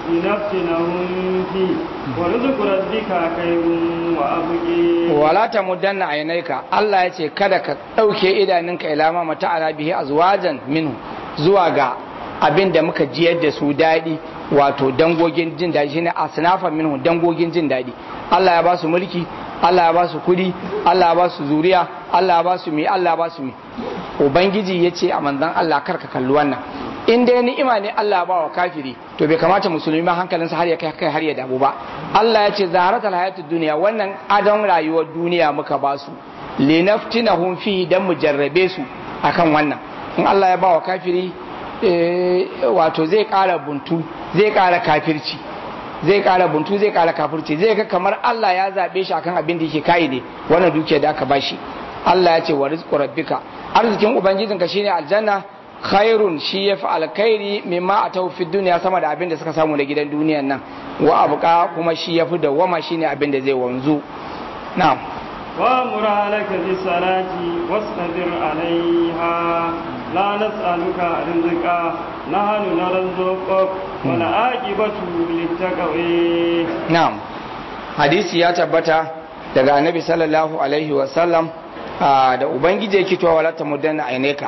لنفتنهم فيه ورزق ربك خير وأبقي wala ta muddanna ainaika Allah ya ce kada ka ɗauke idanunka ilama mata ala bihi azwajan minhu zuwa ga abin da muka jiyar da su daɗi wato dangogin jin daɗi shine asnafan minhu dangogin jin daɗi Allah ya ba su mulki Allah ya ba su kudi Allah ya ba su zuriya Allah ya ba su mi Allah ya ba su mi ubangiji ya ce a manzon Allah kar ka kalli wannan in dai ni'ima ne Allah ba wa kafiri to bai kamata musulmi ma hankalinsa har ya kai kai har ya damu ba Allah ya ce zaharatul hayatud duniya wannan adon rayuwar duniya muka ba su linaftinahum fi dan mu jarrabe su akan wannan in Allah ya ba wa kafiri eh, wato zai kara buntu zai kara kafirci zai kara buntu zai kara kafirci zai ga kamar Allah ya zabe shi akan abin da yake kai ne wannan dukiya da aka bashi Allah ya ce wa rizqu rabbika arzikin ubangijinka shine aljanna khairun shi yafi alkhairi mimma atau fi duniya sama da abin da suka samu na gidan duniyan nan wa abuka kuma shi yafi da wama shine abin da zai wanzu na'am وامر عليك بالصلاة واصطبر عليها لا نسألك رزقا نحن نرزقك والعاقبة للتقوى na'am hadisi ya tabbata daga annabi sallallahu alaihi wa sallam ah, da ubangiji yake cewa wala tamudanna aineka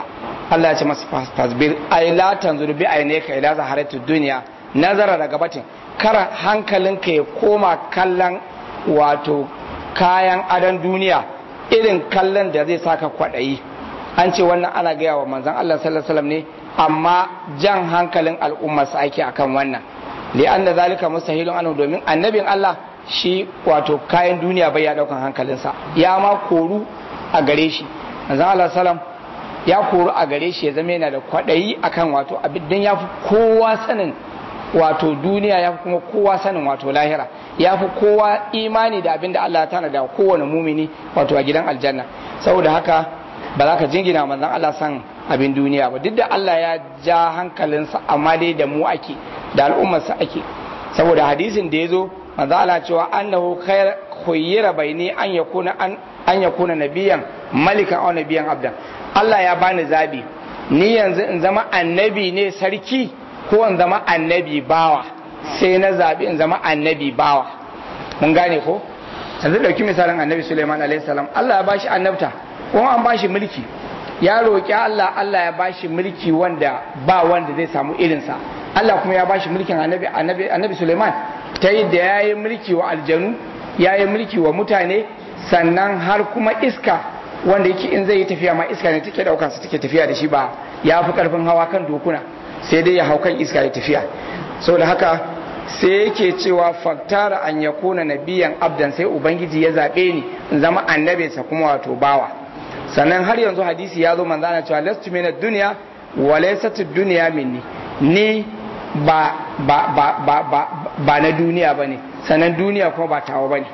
Allah ya ce masa fasbir ay la tanzuru bi aynaka ila zaharatu dunya nazara daga batin kar hankalinka ya koma kallon wato kayan adon duniya irin kallon da zai saka kwaɗayi an ce wannan ana gaya wa manzon Allah sallallahu alaihi wasallam ne amma jan hankalin al'umma su ake akan wannan li anna zalika mustahilun anhu domin annabin Allah shi wato kayan duniya bai ya daukan hankalinsa ya ma koru a gare shi manzon Allah sallam ya koru a gare shi ya zama yana da kwaɗayi akan wato abin dan ya fi kowa sanin wato duniya ya fi kuma kowa sanin wato lahira ya fi kowa imani da abin da Allah tana da kowane mumini wato a gidan aljanna saboda haka ba za ka jingina manzon Allah san abin duniya ba duk da Allah ya ja hankalinsa amma dai da mu ake da al'ummarsa ake saboda hadisin da ya zo manzon Allah cewa annahu khair khuyyira baini an yakuna an an yakuna nabiyan malikan aw nabiyan abdan Allah ya bani zabi ni yanzu in zama annabi ne sarki ko in zama annabi bawa sai na zabi in zama annabi bawa mun gane ko yanzu dauki misalin annabi Sulaiman alaihi salam Allah ya bashi annabta kuma an bashi mulki ya roƙi Allah Allah ya bashi mulki wanda ba wanda zai samu irinsa Allah kuma ya bashi mulkin annabi annabi annabi Sulaiman ta yi da yayi mulki wa aljanu yayi mulki wa mutane sannan har kuma iska wanda yake in zai yi tafiya ma iska ne take daukar sa take tafiya da shi ba ya fi karfin hawa kan dokuna sai dai ya hau kan iska ya tafiya saboda haka sai yake cewa faktara an yakuna nabiyan abdan sai ubangiji ya zabe ni in zama annabinsa kuma wato bawa sannan har yanzu hadisi ya zo manzo ana cewa lastu minad dunya wa laysat dunya minni ni ba ba ba ba ba, ba na duniya bane sannan duniya kuma ba tawa bane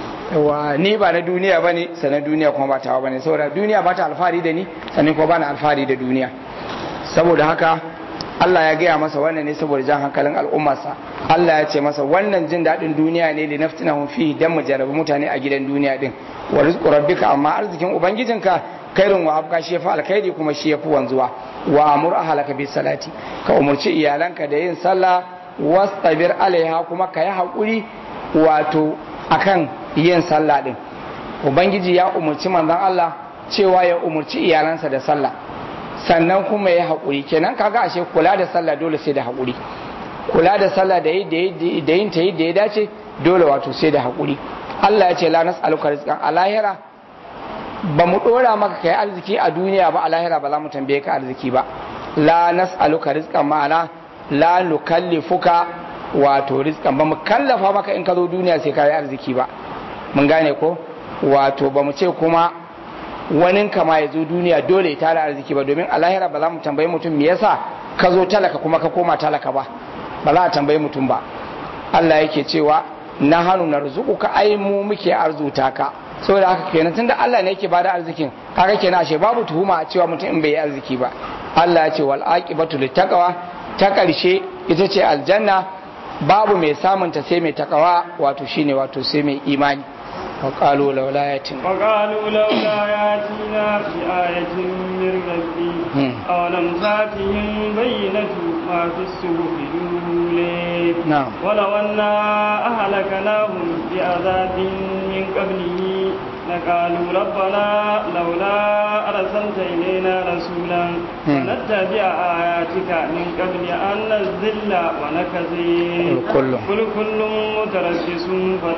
wa ni ba na duniya bane sannan duniya kuma ba tawa bane saboda duniya ba ta alfahari da ni sannan kuma ba na alfahari da duniya saboda haka Allah ya gaya masa wannan ne saboda jan hankalin al'ummarsa Allah ya ce masa wannan jin daɗin duniya ne da naftina fi dan mu jarabi mutane a gidan duniya din wa rizqu rabbika amma arzikin ubangijinka kairun wa abka shi yafi alkhairi kuma shi yafi wanzuwa wa amur ahlaka bis salati ka umurci iyalanka da yin sallah wastabir alaiha kuma ka yi hakuri wato akan yin sallah din ubangiji ya umurci manzon Allah cewa ya umurci iyalansa da sallah sannan kuma ya haƙuri kenan kaga ashe kula da sallah dole sai da haƙuri kula da sallah da yin ta yadda ya dace dole wato sai da haƙuri Allah ya ce la nas'aluka rizqan a lahira ba mu dora maka kai arziki a duniya ba a lahira ba za mu tambaye ka arziki ba la nas'aluka rizqan ma'ana la nukallifuka wato rizqan ba mu kallafa maka in ka zo duniya sai ka yi arziki ba mun gane ko wato ba mu ce kuma wani kama ya zo duniya dole ya tara arziki ba domin a lahira ba za mu tambayi mutum me yasa ka zo talaka kuma ka koma talaka ba ba za a tambayi mutum ba Allah yake cewa na hannu na ka ai mu muke arzuta ka saboda haka kenan tunda Allah ne yake bada arzikin kaga kenan ashe babu tuhuma a cewa mutum in bai yi arziki ba Allah ya ce wal aqibatu littaqwa ta karshe ita ce aljanna babu mai samunta sai mai takawa wato shine wato sai mai imani وقالوا لولا ياتنا وقالوا لولا ياتينا بآية من ربي أولم تاتهم بينة ما في الصحف الأولى نعم ولو أنا أهلكناهم بعذاب من قبله لقالوا ربنا لولا أرسلت إلينا رسولا فنتبع آياتك من قبل أن نذل ونكذب كل قل كل متربص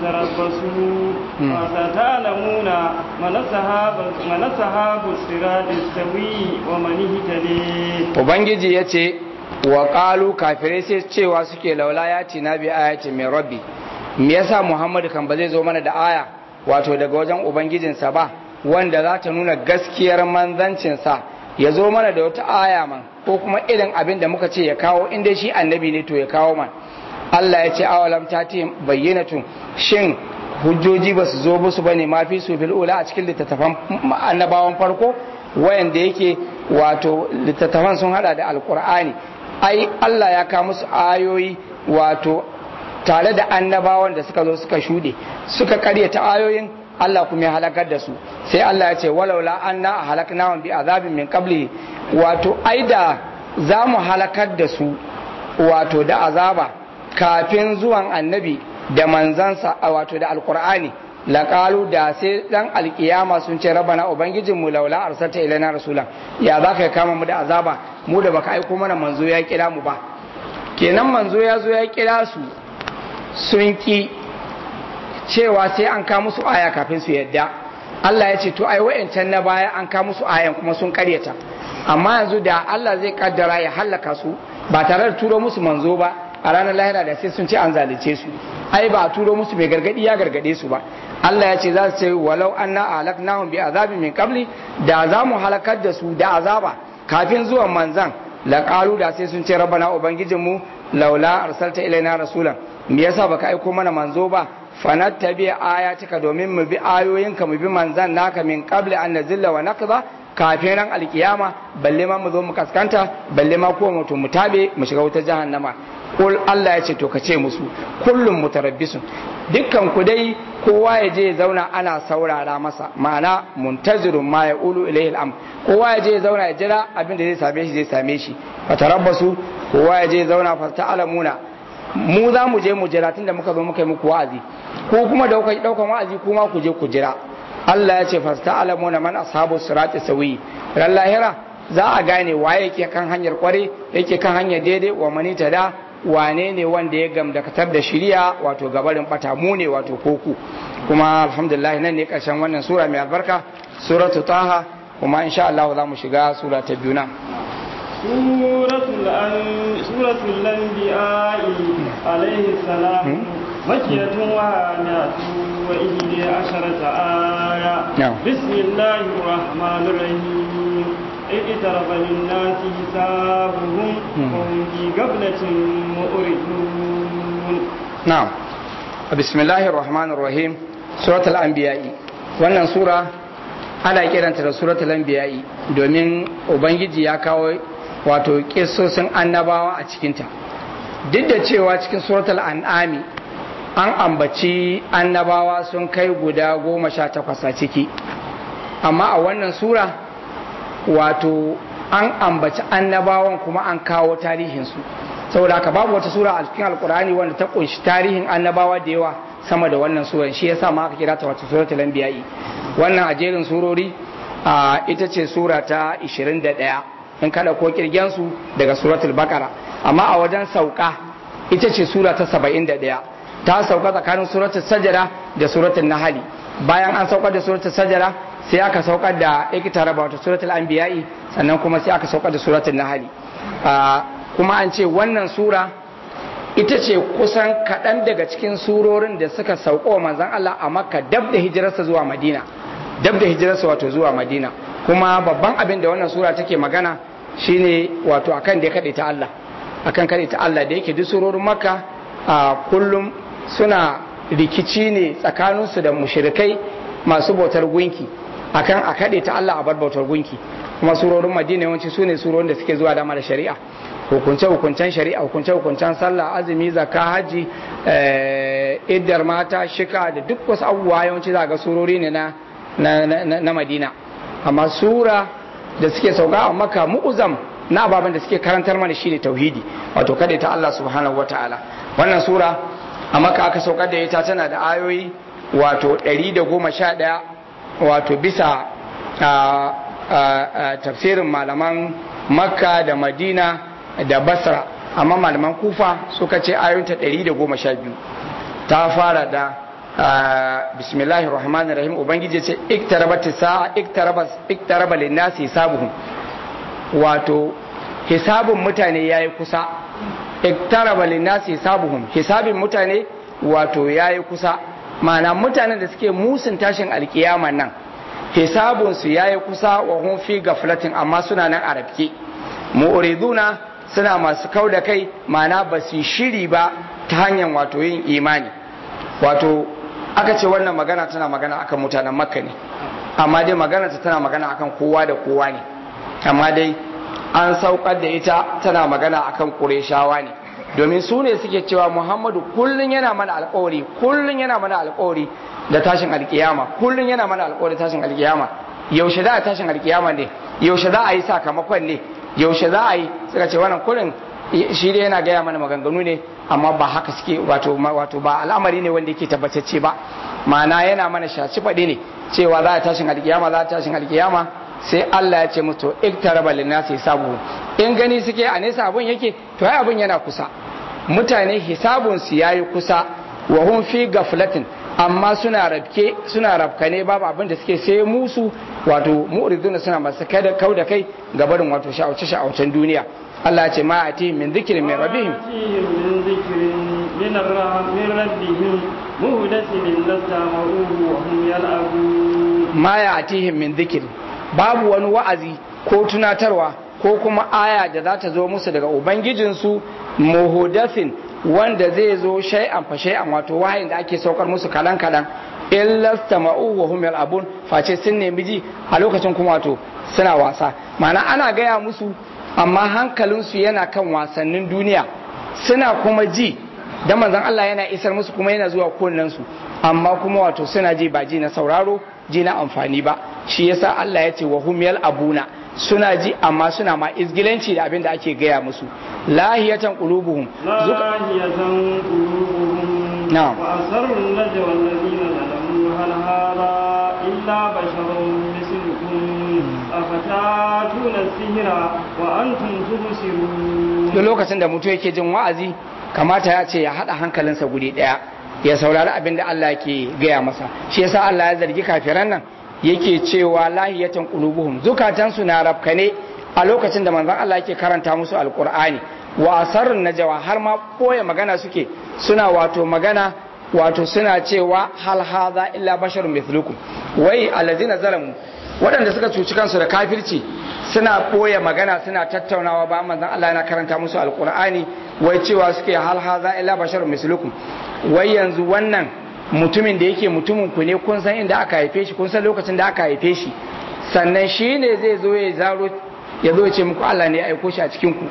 فتربصوا فستعلمون من أصحاب من أصحاب الصراط السوي ومن اهتدي ubangiji ya ce wa ƙalu kafirai sai cewa suke laula ya ce na bi ayatin mai rabbi me yasa muhammadu kan ba zai zo mana da aya wato daga wajen ubangijinsa ba wanda za ta nuna gaskiyar manzancinsa ya zo mana da wata aya man ko kuma irin abin da muka ce ya kawo inda shi annabi ne to ya kawo man Allah ya ce awalam ta ce bayyanatun shin hujjoji ba su zo musu bane ma fi su fil ula a cikin littattafan annabawan farko wayanda yake wato littattafan sun hada da alkur'ani ai Allah ya kawo musu ayoyi wato tare da annabawan da suka zo suka shuɗe suka karyata ayoyin Allah kuma ya halakar da su sai Allah ya ce walaula anna halaknahum bi azabin min qabli wato ai da za mu halakar da su wato da azaba kafin zuwan annabi da manzansa wato da alkur'ani laqalu da sai dan alkiyama sun ce rabana ubangijin mu laula arsalta ilaina rasula ya za ka kama mu da azaba mu da baka aiko mana manzo ya kira mu ba kenan manzo ya zo ya kira su sun ki cewa sai an ka musu aya kafin su yadda Allah ya ce to ai wayancan na baya an ka musu ayan kuma sun karyata amma yanzu da Allah zai kaddara ya hallaka su ba tare da turo musu manzo ba a ranar lahira da sai sun ce an zalice su ai ba a turo musu mai gargadi ya gargade su ba Allah ya ce za su ce walau anna ahlaknahum bi azabin min qabli da za mu halakar da su da azaba kafin zuwan manzan laqalu da sai sun ce rabbana ubangijinmu laula arsalta ilaina rasulan me yasa baka aiko mana manzo ba fanattabi ayatika domin mu bi ayoyinka mu bi manzan naka min qabli an nazilla wa naqza kafin ran alkiyama balle ma mu zo mu kaskanta balle ma ko mutum mu tabe mu shiga wutar jahannama kul Allah ya ce to ka ce musu kullum mutarabbisun dukkan ku dai kowa ya je ya zauna ana saurara masa ma'ana muntazirun ma ya ulu ilayhi al'am kowa ya je ya zauna ya jira abin da zai same shi zai same shi fatarabbasu kowa ya je ya zauna fa ta'lamuna mu za mu je mu jira tunda muka zo muka yi muku wa'azi ko kuma da kuka daukan wa'azi kuma ku je ku jira Allah ya ce fasta alamuna man ashabu sirati sawi ran lahira za a gane waye yake kan hanyar kware yake kan hanyar daidai wa mani da wane ne wanda ya gamdakatar da shiriya wato gabarin bata mu ne wato koku kuma alhamdulillah nan ne karshen wannan sura mai albarka suratu taha kuma insha Allah za mu shiga sura ta biyu nan سورة الأن... سورة الأنبياء عليه السلام مكية وهامية وإحدى عشرة آية نعم. بسم الله الرحمن الرحيم اقترب للناس حسابهم وهم في غفلة مؤردون na'am bismillahir rahmanir rahim suratul anbiya'i wannan sura ana kiranta da suratul anbiya'i domin ubangiji ya kawo wato kissosin annabawa a cikinta duk da cewa cikin suratul an'ami an ambaci annabawa sun kai guda goma sha takwas a ciki amma a wannan sura wato an ambaci annabawan kuma an kawo tarihinsu saboda haka babu wata sura a cikin alkur'ani wanda ta kunshi tarihin annabawa da yawa sama da wannan suran shi yasa ma aka kira ta wato suratul anbiya'i wannan a jerin surori a ita ce sura ta 21 in kada ko kirgen su daga suratul baqara amma a wajen sauka ita ce sura ta 71 ta sauka tsakanin suratul sajada da suratul nahli bayan an saukar da suratul sajada sai aka saukar da ikitaraba wato suratul anbiya'i sannan kuma sai aka saukar da suratul nahli kuma an ce wannan sura ita ce kusan kaɗan daga cikin surorin da suka sauko wa manzan Allah a makka dab da hijirarsa zuwa madina dab da hijirarsa wato zuwa madina kuma babban abin da wannan sura take magana shine wato akan da ya kaɗe ta Allah akan kaɗe ta Allah da yake duk surorin makka a kullum suna rikici ne tsakaninsu da mushrikai masu bautar gunki akan a kaɗe ta Allah a bar bautar gunki kuma surorin madina yawanci su ne surorin da suke zuwa dama da shari'a hukunce-hukuncen shari'a hukunce-hukuncen sallah azumi zakka haji iddar mata shika da duk wasu abubuwa yawanci za ga surori ne na, na, madina amma sura da suke sauka a maka mu'uzam na ababen da suke karantar mana shine tauhidi wato kada ta Allah subhanahu wataala wannan sura a maka aka saukar da ita tana da ayoyi wato 111 wato bisa tafsirin malaman makka da madina da basra amma malaman kufa suka ce ayoyinta 112 ta fara da bismillahir rahmanir rahim ubangiji ce iktarabat sa'a iktaraba iktaraba linnasi hisabuhum wato hisabun mutane yayi kusa iktaraba linnasi hisabuhum hisabin mutane wato yayi kusa ma'ana mutanen da suke musun tashin alkiyama nan hisabunsu yayi kusa wa hum fi gaflatin amma suna nan a rafke mu'riduna suna masu kau da kai mana ba su shiri ba ta hanyar wato yin imani wato aka ce wannan magana tana magana akan mutanen makka ne amma dai magana ta tana magana akan kowa da kowa ne amma dai an saukar da ita tana magana akan ƙureshawa ne domin su ne suke cewa muhammadu kullum yana mana alkawari kullum yana mana alkawari da tashin alkiyama kullum yana mana alkawari tashin alkiyama yaushe za a tashin alkiyama ne yaushe za a yi sakamakon ne yaushe za a yi suka ce wannan kullum shi dai yana gaya mana maganganu ne amma ba haka suke wato wato ba al'amari ne wanda yake tabbatacce ba ma'ana yana mana shaci faɗi ne cewa za a tashin alkiyama za a tashin alkiyama sai Allah ya ce musu iktaraba linnasi hisabu in gani suke a nesa abun yake to ai abun yana kusa mutane hisabun su yayi kusa wa hum fi gaflatin amma suna rabke suna rabkane babu abin da suke sai musu wato mu'riduna suna masu kada kau da kai ga barin wato sha'auce sha'aucen duniya Allah ya ce ma ati min dhikrin min rabbihim من ذكر من الرحم من ربهم مهدث إلا استمعوه وهم يلعبون ma ya atihim min dhikr babu wani wa'azi ko tunatarwa ko kuma aya da za ta zo musu daga ubangijinsu muhudathin wanda zai zo shay'an fa shay'an wato wahayin da ake saukar musu kalan kalan illa stama'u wa hum yal'abun face sun nemi ji a lokacin kuma wato suna wasa ma'ana ana gaya musu amma hankalinsu yana kan wasannin duniya suna kuma ji da manzon Allah yana isar musu kuma yana zuwa kunnen su amma kuma wato suna ji ba ji na sauraro ji na amfani ba shi yasa Allah ya ce wa hum yal'abuna suna ji amma suna ma izgilanci da abin da ake gaya musu lahiyatan qulubuhum لاهية قلوبهم نعم. وأسروا النجوى الذين ظلموا هل هذا إلا بشر مثلكم أفتاتون السحر وأنتم تبصرون duk lokacin da mutum yake jin wa'azi kamata ya ce ya haɗa hankalinsa guri ɗaya ya saurari abin da Allah ke gaya masa shi yasa Allah ya zargi kafiran nan yake cewa lahiyatan qulubuhum zukatansu na rafkane a lokacin da manzon Allah yake karanta musu alqur'ani wa asarrun najwa har ma koya magana suke suna wato magana wato suna cewa hal hadha illa basharun mithlukum wai allazina zalamu waɗanda suka cuci kansu da kafirci suna ɓoye magana suna tattaunawa ba manzon Allah yana karanta musu alkur'ani wai cewa suke hal haza illa basharun mislukum wai yanzu wannan mutumin da yake mutumin ku ne kun san inda aka haife shi kun san lokacin da aka haife shi sannan shi ne zai zo ya zaro ya zo ya ce muku Allah ne ya aiko shi a cikin ku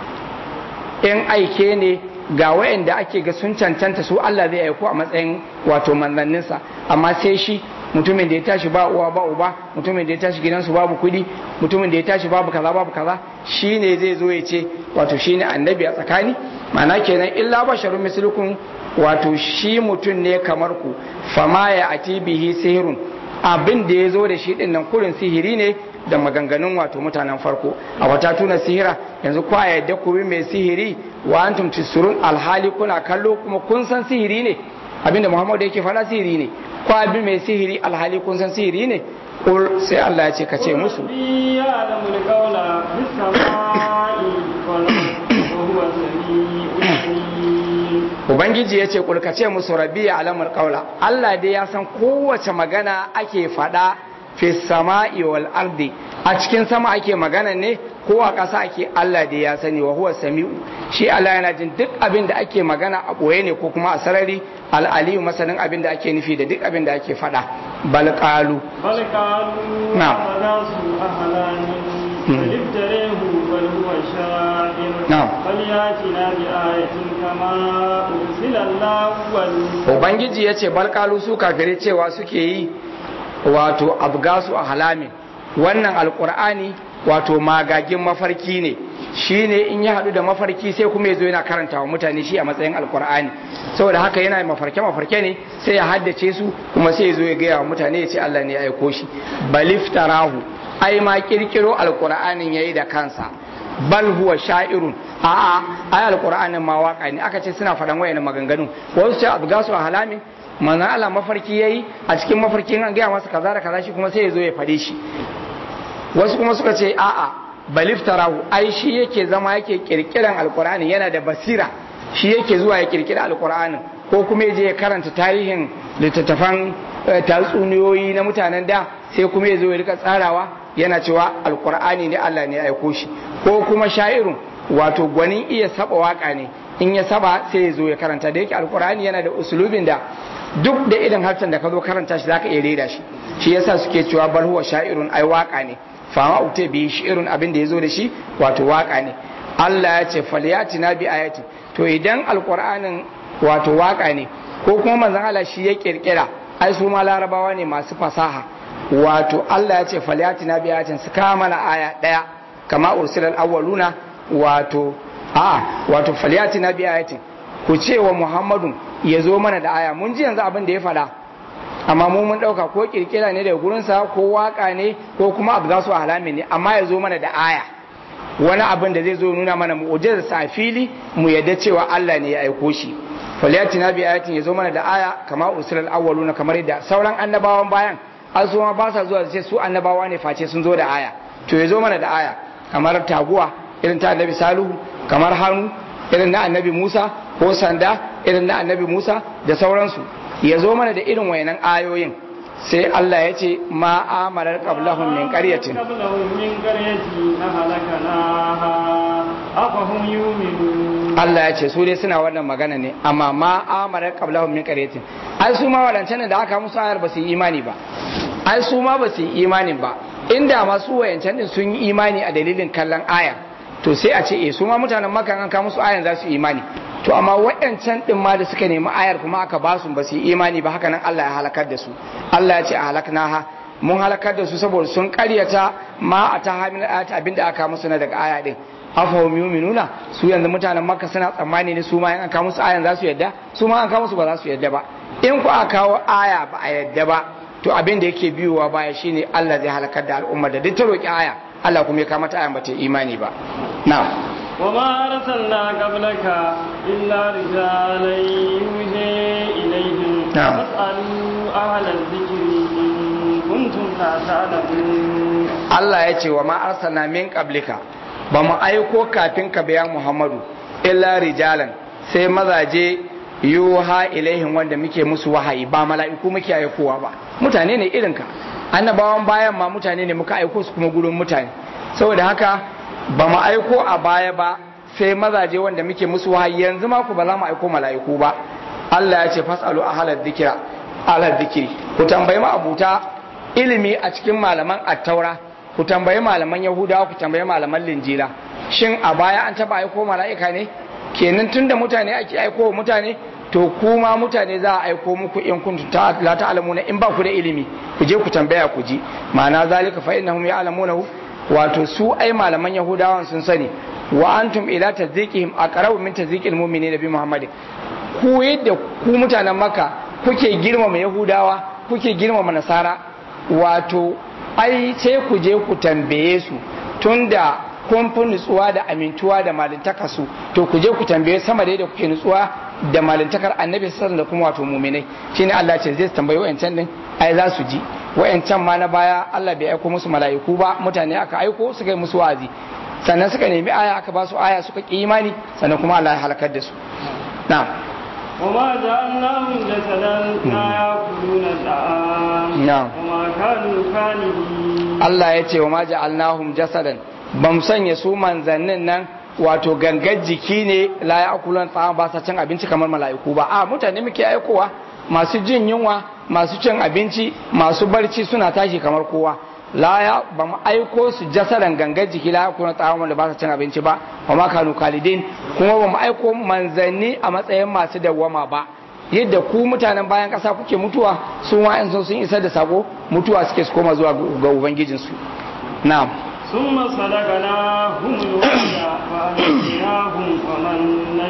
in aike ne ga wayanda ake ga sun cancanta su Allah zai aiko a matsayin wato manzanninsa amma sai shi mutumin da ya tashi ba uwa ba uba mutumin da ya tashi gidansu babu kudi mutumin da ya tashi babu kaza babu kaza shine zai zo ya ce wato shine annabi a tsakani ma'ana kenan illa basharun mislukum wato shi mutum ne kamar ku fama ya ati bihi sihirun abin da ya zo da shi din nan kurin sihiri ne da maganganun wato mutanen farko a wata tuna sihira yanzu kwa yadda ku bi mai sihiri wa antum tisurun alhali kuna kallo kuma kun san sihiri ne abinda muhammadu yake faɗa sihiri ne kwa bi mai sihiri alhali kun san sihiri ne kul sai Allah ya ce ka ce musu ربي يعلم القول في السماء والأرض وهو السميع العليم ubangiji ya ce kul ka ce musu rabbi ya alamul qaula Allah dai ya san kowace magana ake faɗa fi sama'i wal ardi a cikin sama ake magana ne ko a ƙasa ake Allah dai ya sani wa huwa sami'u shi Allah yana jin duk abin da ake magana a ɓoye ne ko kuma a sarari al'aliyu masanin abin da ake nufi da duk abin da ake faɗa bal qalu بل قالوا نعم. أضغاث أحلام بل افتريه بل هو شاعر نعم. فلياتنا بآية كما أرسل الأولون ubangiji ya ce balkalu su kafirai cewa suke yi wato abgasu a halamin wannan alkur'ani wato magagin mafarki ne shi ne in ya haɗu da mafarki sai kuma ya zo yana karanta wa mutane shi a matsayin alkur'ani saboda haka yana mafarke mafarke ne sai ya haddace su kuma sai ya zo ya gaya wa mutane ya ce Allah ne ya aiko shi baliftarahu ai ma kirkiro alkur'anin yayi da kansa bal huwa sha'irun a'a ai alqur'anin ma waka ne aka ce suna faɗan wayannan maganganu wasu ce abgasu a halamin manzo Allah mafarki yayi a cikin mafarkin an gaya masa kaza da kaza shi kuma sai ya zo ya faɗe shi wasu kuma suka ce a'a baliftarahu ai shi yake zama yake kirkiran alqur'ani yana da basira shi yake zuwa ya kirkira alqur'anin ko kuma ya je ya karanta tarihin littattafan eh, tatsuniyoyi na mutanen da sai kuma ya zo ya rika tsarawa yana cewa alqur'ani ne Allah ne ya aiko shi ko kuma sha'irun wato gwanin iya saba waka ne in ya saba sai ya zo ya karanta da yake alqur'ani yana da usulubin da duk da irin harshen da ka zo karanta shi zaka iya rera shi shi yasa suke cewa bal huwa sha'irun ai waka ne fama ute bi shi'irun abin da yazo da shi wato waka ne Allah ya ce falyatina bi ayati to idan alqur'anin wato waka ne ko kuma manzon Allah shi ya kirkira ai su ma larabawa ne masu fasaha wato Allah ya ce falyatina bi ayatin su kama mana aya daya kama ursilal awwaluna wato a wato falyatina bi ayatin ku ce wa Muhammadun ya zo mana da aya mun ji yanzu abin da ya faɗa amma mu mun dauka ko kirkira ne daga gurinsa ko waka ne ko kuma abu za su halami ne amma ya zo mana da aya wani abin da zai zo nuna mana mu'ujizar sa fili mu yadda cewa Allah ne ya aiko shi falyatina bi ayatin ya zo mana da aya kama usulul awwaluna kamar yadda sauran annabawan bayan azuma ba sa zuwa sai su annabawa ne face sun zo da aya to ya zo mana da aya kamar taguwa irin ta annabi salihu kamar hannu irin na annabi musa ko sanda irin na annabi musa da sauransu ya zo mana da irin wayannan ayoyin sai Allah ya ce ma amalar qablahum min qaryatin qablahum min qaryatin ahlaknaha afahum yu'minun Allah ya ce su dai suna wannan magana ne amma ma amalar qablahum min qaryatin ai su ma wadancan da aka musu ayar ba su yi imani ba ai su ma ba su yi imanin ba inda masu wayancan din sun yi imani a dalilin kallon aya to sai a ce eh su ma mutanen makka an ka musu ayan za su yi imani to amma waɗancan ɗin ma da suka nemi ayar kuma aka ba su ba su yi imani ba haka nan Allah ya halakar da su Allah ya ce a halakna ha mun halakar da su saboda sun karyata ma a ta hamil ayat abinda aka musu na daga aya din afahum yu'minuna su yanzu mutanen makka suna tsammani ne su ma in aka musu ayan za su yadda su ma an kawo musu ba za su yadda ba in ku aka kawo aya ba a yadda ba to abin da yake biyowa baya shine Allah zai halakar da al'umma da duk ta roki aya Allah kuma ya kama ta ayan ba ta imani ba na'am وما أرسلنا قبلك إلا رجالا يوحي إليهم نعم. فاسألوا أهل الذكر إن كنتم لا تعلمون Allah ya ce wa ma arsalna min qablika ba mu aiko kafin ka bayan Muhammadu illa rijalan sai mazaje yuha ilaihim wanda muke musu wahayi ba mala'iku muke aikowa ba mutane ne irin ka annabawan bayan ma mutane ne muka aiko su kuma gurin mutane saboda haka ba mu aiko a baya ba sai mazaje wanda muke musu wahayi yanzu ma ku ba za mu aiko mala'iku ba Allah ya ce fasalu ahlal dhikra ahlal dhikri ku tambayi ma abuta ilimi a cikin malaman attaura ku tambayi malaman yahudawa ku tambayi malaman linjila shin a baya an taba aiko mala'ika ne kenan tunda mutane ake aiko wa mutane to kuma mutane za a aiko muku in kuntum ta la ta'lamuna in ba ku da ilimi ku je ku tambaya ku ji ma'ana zalika fa innahum ya'lamunahu wato su ai malaman yahudawan sun sani wa antum ila tazikihim aqrabu min tazikil mu'minina bi muhammadin ku yadda ku mutanen maka kuke girmama yahudawa kuke girmama nasara wato ai sai ku je ku tambaye su tunda kun fi nutsuwa da amintuwa da malintaka su to ku je ku tambaye sama da yadda kuke nutsuwa da malintakar annabi sallallahu da kuma wato muminai shine Allah ce zai tambayi wayancan din ai za su ji wayancan ma na baya Allah bai aiko musu mala'iku ba mutane aka aiko suka yi musu wazi sannan suka nemi aya aka ba su aya suka ki imani sannan kuma Allah ya halakar da su na'am وما جعلناهم جسدا لا يأكلون الطعام نعم. وما كانوا خالدين Allah ya ce wa ma ja'alnahum jasadan bam sanya su manzannin nan wato gangar jiki ne la ya akulan tsawon ba sa cin abinci kamar mala'iku ba a mutane muke aikowa masu jin yunwa masu cin abinci masu barci suna tashi kamar kowa la ya ba mu aiko su jasadan gangar jiki la ya akulan tsawon wanda ba sa cin abinci ba wa ma kanu kalidin kuma ba mu aiko manzanni a matsayin masu dawwama ba yadda ku mutanen bayan ƙasa kuke mutuwa su ma in sun isar da sako mutuwa suke su koma zuwa ga ubangijinsu na'am ثم صدقناهم الوعد فأنجيناهم ومن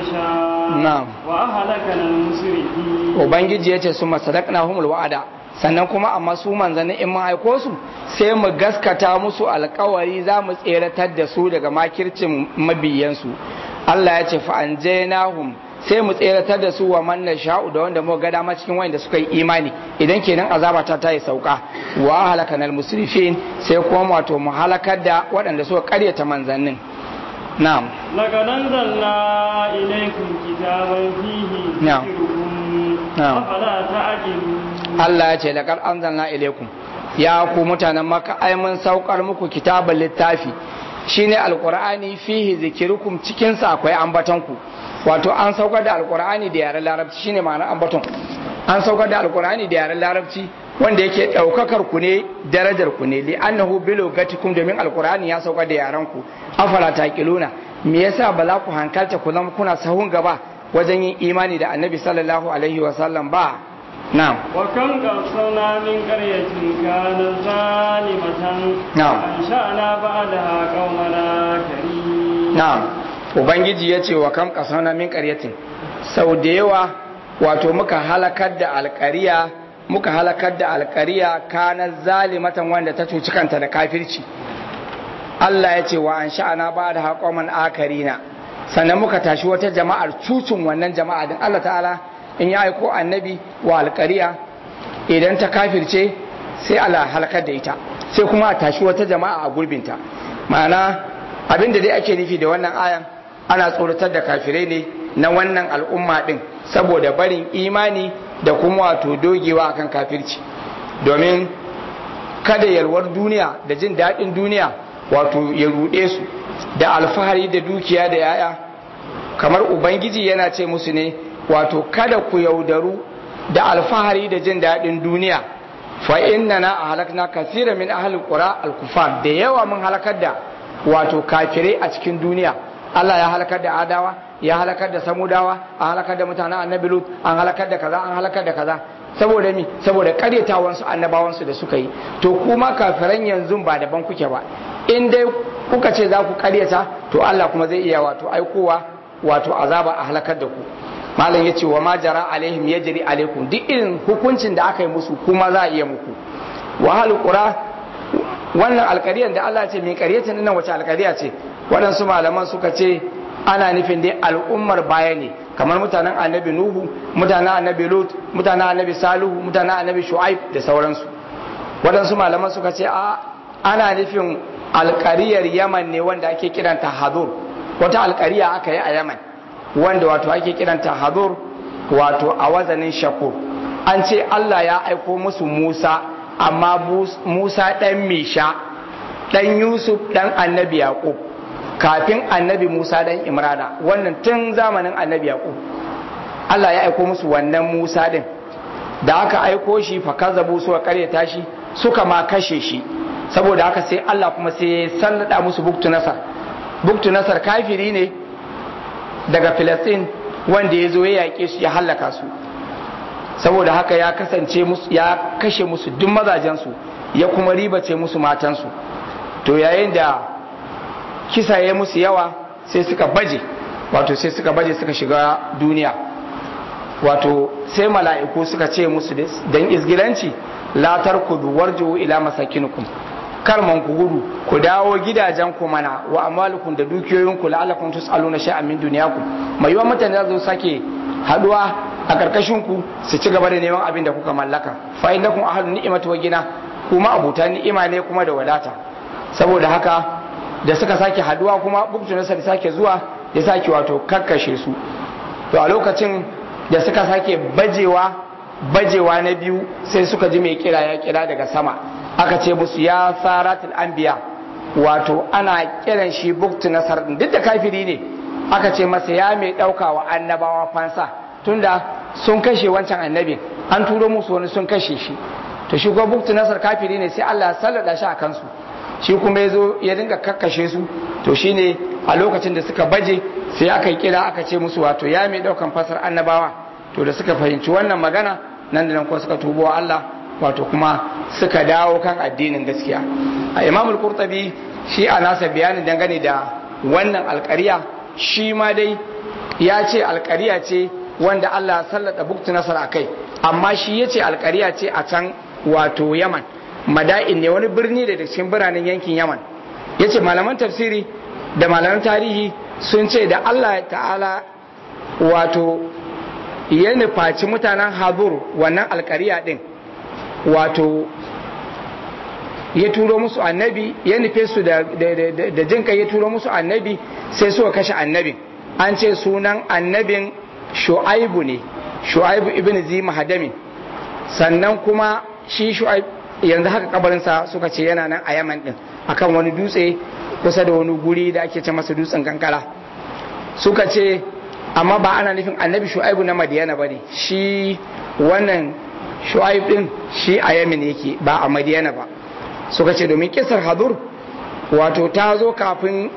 نشاء نعم. وأهلكنا المسرفين ubangiji ya ce su masadakna humul wa'ada sannan kuma amma su manzanni in mun aiko su sai mu gaskata musu alkawari za mu tseratar da su daga makircin mabiyansu Allah ya ce fa anjaynahum sai mu tseratar da su wa man nasha'u da wanda muka ga dama cikin wanda suka yi imani idan kenan azaba ta ta yi sauka wa halakanal musrifin sai kuma wato mu halakar da waɗanda suka karyata manzannin na'am لقد أنزلنا إليكم كتابا فيه نعم. ذكركم نعم. أفلا تعقلون Allah ya ce laqad anzalna ilaykum ya ku mutanen maka ai mun saukar muku kitabul littafi shine alqur'ani fihi zikirukum cikin sa akwai ambaton ku wato an saukar da alqur'ani da yaren larabci shine ma'anar ambaton an saukar da alqur'ani da yaren larabci wanda yake daukakar ku ne darajar ku ne li annahu bilugatikum domin alqur'ani ya saukar da yaren ku afala taqiluna me yasa ba za ku hankalta ku zama kuna sahun gaba wajen yin imani da annabi sallallahu alaihi wa sallam ba na'am وكم قصرنا من قرية كانت ظالمة نعم. وأنشأنا بعدها قومنا كريم na'am ubangiji ya ce wa kam kasana min qaryatin sau da yawa wato muka halakar da alƙariya muka halakar da alkariya kana zalimatan wanda ta cuci kanta da kafirci Allah ya ce wa an sha'ana ba da haƙoman akarina sannan muka tashi wata jama'ar cucin wannan jama'a din Allah ta'ala in ya aiko annabi wa alkariya idan ta kafirce sai Allah halakar da ita sai kuma a tashi wata jama'a a gurbinta ma'ana abin da dai ake nufi da wannan ayan ana tsoratar da kafirai ne na wannan al'umma din saboda barin imani da kuma wato dogewa akan kafirci domin kada yalwar duniya da jin daɗin duniya wato ya ruɗe su da alfahari da dukiya da yaya kamar ubangiji yana ce musu ne wato kada ku yaudaru da alfahari da jin daɗin duniya fa inna na a halakna kasira min ahalin qura al-kufar da yawa mun halakar da wato kafirai a cikin duniya Allah ya halakar da adawa ya halakar da samudawa an halakar da mutanen annabi lut an halakar da kaza an halakar da kaza saboda mi saboda karyatawan su annabawan su da suka yi to kuma kafiran yanzu ba daban kuke ba in dai kuka ce za ku karyata to Allah kuma zai iya wato aikowa wato azaba a halakar da ku malam yace wa ma jara alaihim yajri alaikum duk irin hukuncin da aka yi musu kuma za a iya muku wa hal qura wannan alƙariyar da Allah ce mai ƙaryatin nan wace alƙariya ce waɗansu malaman suka ce ana nufin dai al'ummar baya ne kamar mutanen annabi nuhu mutanen annabi lut mutanen annabi salihu mutanen annabi shu'aib da sauransu waɗansu malaman suka ce a ana nufin alƙariyar yaman ne wanda ake kiranta hadur wata alƙariya aka yi a yaman wanda wato ake kiranta hadur wato a wazanin shakur an ce Allah ya aiko musu Musa amma Musa ɗan Misha ɗan Yusuf ɗan annabi Yaƙub kafin annabi Musa ɗan Imrana wannan tun zamanin annabi Yaƙub Allah ya aiko musu wannan Musa ɗin da aka aiko shi fa kazabu suka karyata shi suka ma kashe shi saboda haka sai Allah kuma sai ya sallada musu buktu nasar buktu nasar kafiri ne daga Filistin wanda ya zo ya yaƙe su ya hallaka su saboda haka ya kasance musu ya kashe musu duk mazajensu ya kuma ribace musu matansu to yayin da kisa ya musu yawa sai suka baje wato sai suka baje suka shiga duniya wato sai mala'iku suka ce musu dan izgilanci la tarkudu warju ila masakinukum kar man ku gudu ku dawo gidajen ku mana wa amalukum da dukiyoyinku la'allakum tus'aluna shay'an min dunyakum mai yawan mutane za su sake haduwa a karkashin ku su ci gaba da neman abin da kuka mallaka fa innakum ahlun ni'mati wa gina kuma abuta ni'ima ne kuma da wadata saboda haka da suka sake haduwa kuma buktu na da sake zuwa ya sake wato kakkashe su to a lokacin da suka sake bajewa bajewa na biyu sai suka ji mai kira ya kira daga sama aka ce musu ya saratul anbiya wato ana kiran shi buktu nasar duk da kafiri ne aka ce masa ya mai daukawa annabawa fansa tunda sun kashe wancan annabin an turo musu wani sun kashe shi to shi kuma buktu nasar kafiri ne sai Allah ya sallada shi a kansu shi kuma ya zo ya dinga kakkashe su to shine a lokacin da suka baje sai aka yi kira aka ce musu wato ya mai daukan fasar annabawa to da suka fahimci wannan magana nan da nan kuma suka tubo wa Allah wato kuma suka dawo kan addinin gaskiya a imamul qurtubi shi a nasa bayanin dangane da wannan alƙariya shi ma dai ya ce alƙariya ce wanda Allah ya sallata buktu nasar a kai amma shi ya ce alƙariya ce a can wato yaman mada'in ne wani birni da cikin biranen yankin yaman ya ce malaman tafsiri da malaman tarihi sun ce da Allah ta'ala wato ya nufaci mutanen habur wannan alkariya din wato ya turo musu annabi ya nufe su da jinka ya turo musu annabi sai suka kashe annabin an ce sunan annabin shu'aibu ne shu'aibu ibn zi mahadamin sannan kuma shi shu'aib yanzu haka kabarinsa suka ce yana nan a yaman din akan wani dutse kusa da wani guri da ake ce masa dutsen kankara suka ce amma ba ana nufin annabi shu'aibu na madiyana ba ne shi wannan shu'aib din shi a yamin yake ba a madiyana ba suka ce domin kisar hadur wato ta zo kafin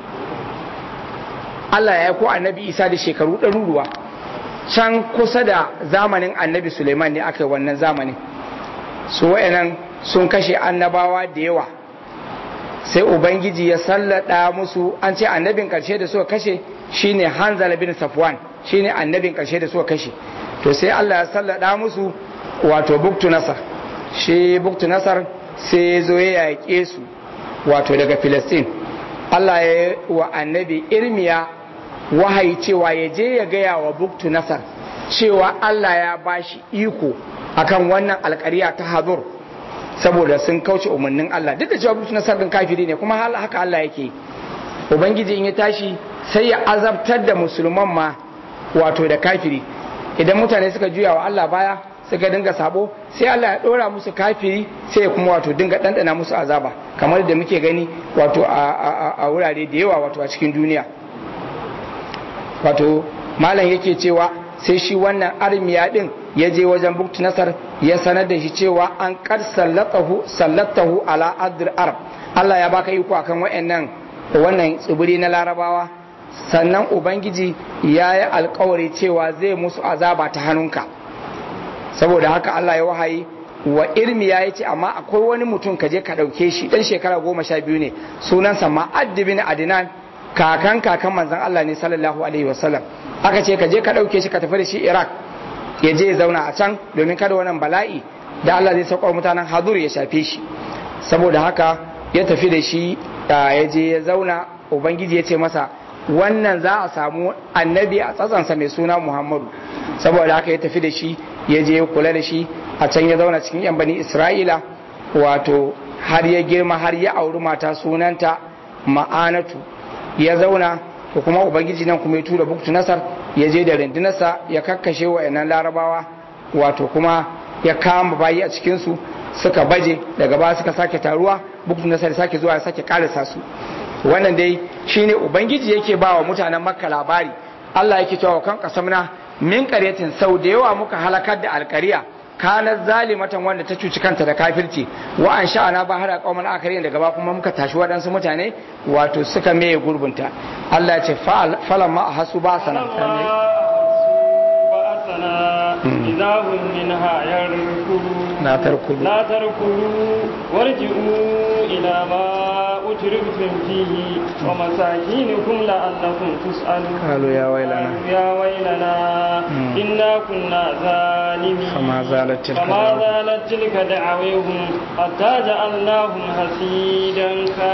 Allah ya ko annabi isa da shekaru ɗaruruwa can kusa da zamanin annabi suleiman ne aka yi wannan zamanin su wa'annan sun kashe annabawa da yawa sai ubangiji ya sallada musu an ce annabin karshe da suka kashe shine hanzala bin safwan shine annabin karshe da suka kashe to sai Allah ya sallada musu wato buktu nasar shi buktu nasar sai ya zo ya yaƙe su wato daga filistin Allah ya wa annabi irmiya wahayi cewa ya je ya gaya wa buktu nasar cewa Allah ya bashi iko akan wannan alƙariya ta hazur saboda sun kauce umarnin Allah duk da cewa buktu nasar din kafiri ne kuma haka Allah yake ubangiji in ya tashi sai ya azabtar da musulman ma wato da kafiri idan mutane suka juya wa Allah baya suka dinga sabo sai Allah ya dora musu kafiri sai ya kuma wato dinga ɗanɗana musu azaba kamar da muke gani wato a wurare da yawa wato a cikin duniya wato malam yake cewa sai shi wannan armiya din ya je wajen buktu nasar ya sanar da shi cewa an kar sallatahu sallatahu ala adr arab Allah ya baka iko akan wayannan wannan tsibiri na larabawa sannan ubangiji ya yi alkawari cewa zai musu azaba ta hannunka saboda haka Allah ya wahayi wa irmi ya ce amma akwai wani mutum ka je ka ɗauke shi ɗan shekara goma sha biyu ne sunansa ma'addi bin adinan kakan kakan manzan Allah ne sallallahu alaihi wasallam aka ce ka je ka ɗauke shi ka tafi da shi iraq ya je ya zauna a can domin kada wannan bala'i da Allah zai sauka mutanen hadur ya shafe shi saboda haka ya tafi da shi ya je ya zauna ubangiji ya ce masa wannan za a samu annabi a tsatsansa mai suna muhammadu saboda haka ya tafi da shi ya je ya kula da shi a can ya zauna cikin yan bani isra'ila wato har ya girma har ya auri mata sunanta ma'anatu ya zauna ko kuma ubangiji nan kuma ya tura buktu nasar ya je da rundunarsa ya kakkashe wa yanan larabawa wato kuma ya kama bayi a cikinsu suka baje daga baya suka sake taruwa buktu nasar sake zuwa ya sake karasa su wannan dai shine ubangiji yake ba wa mutanen makka labari Allah yake cewa kan kasamna min qaryatin sau da yawa muka halakar da alkariya kanar zalimatan wanda ta cuci kanta da kafirci wa an sha'ana ba hada qauman akarin daga ba kuma muka tashi waɗansu mutane wato suka meye gurbunta Allah ya ce falan ma hasu ba sana إذا هم منها يركضون لا تركضوا لا تركضوا وارجعوا إلى ما أترفتم فيه ومساكينكم لعلكم تسألون قالوا يا ويلنا قالوا يا ويلنا إنا كنا ظالمين فما زالت تلك فما زالت تلك دعويهم حتى جعلناهم حسيدا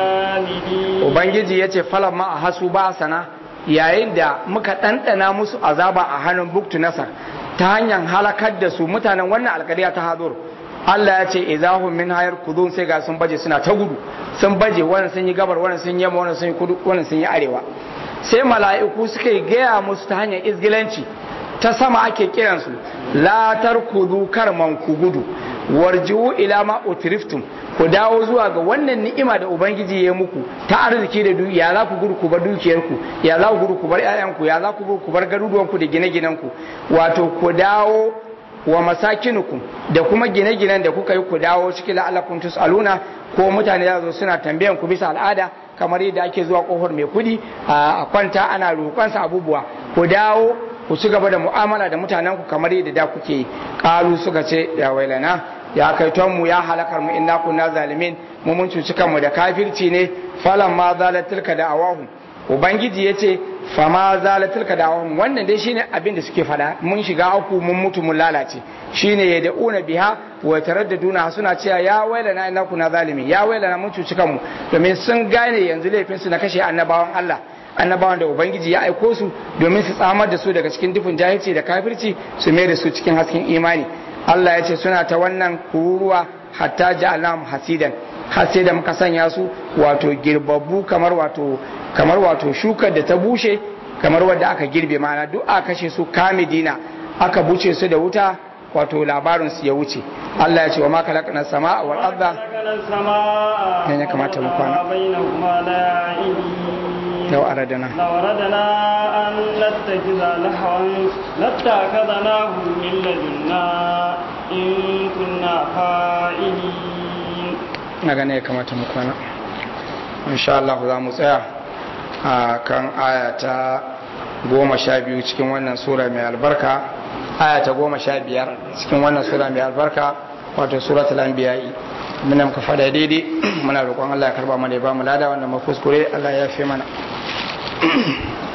خالدين ubangiji ya ce falan ma a hasu ba sana yayin da muka ɗanɗana musu azaba a hannun buktu nasar ta hanyar halakar da su mutanen wannan alkariya ta hadur Allah ya ce izahum min hayar kudun sai ga sun baje suna ta gudu sun baje wannan sun yi gabar wannan sun yamma wannan sun yi kudu wannan sun yi arewa sai mala'iku suka yi gaya musu ta hanyar izgilanci ta sama ake kiransu la tarkudu karman ku gudu warji'u ila ma utriftum ku dawo zuwa ga wannan ni'ima da ubangiji ya muku ta arziki da dukiya ya za ku gudu ku bar dukiyarku ya za ku gudu ku bar ƴaƴanku ya za ku gudu ku bar garuruwanku da gine-ginenku wato ku dawo wa masakinukum da kuma gine-ginen da kuka yi ku dawo cikin la'allakum tus'aluna ko mutane za zo suna tambayan ku bisa al'ada kamar yadda ake zuwa kofar mai kudi a kwanta ana roƙonsa abubuwa ku dawo ku ci gaba da mu'amala da mutanen ku kamar yadda da kuke yi ƙalu suka ce ya wailana ya kai mu ya halakar mu inna kunna zalimin mu mun cuci kanmu da kafirci ne falan ma zalatilka da awahu ubangiji ya ce fama zalatilka da awahum wannan dai shine abin da suke fada mun shiga aku mun mutu mun lalace shine ya da'una biha wa taraddaduna suna cewa ya wailana inna kunna zalimin ya wailana mun cuci kanmu domin sun gane yanzu laifin su na kashe annabawan Allah annabawan da ubangiji ya aiko su domin su tsamar da su daga cikin dufin jahilci da kafirci su mai da su cikin hasken imani Allah ya ce suna ta wannan kururuwa hatta ja'alnahum hasidan har sai da muka sanya su wato girbabbu kamar wato kamar wato shukar da ta bushe kamar wadda aka girbe mana duk aka kashe su kamidina aka buce su da wuta wato labarin su ya wuce Allah ya ce wa ma kalaqna samaa wal arda ne ya kamata mu kwana لو أردنا لو أردنا أن نتخذ لهوا لاتخذناه من لدنا إن كنا فاعلين نغني ya kamata mu kwana insha Allah za mu tsaya a kan aya ta goma sha biyu cikin wannan sura mai albarka aya ta goma sha biyar cikin wannan sura mai albarka wato suratul anbiya'i muna muka fada daidai muna roƙon Allah ya karba mana ya ba mu lada wanda mu kuskure Allah ya fi mana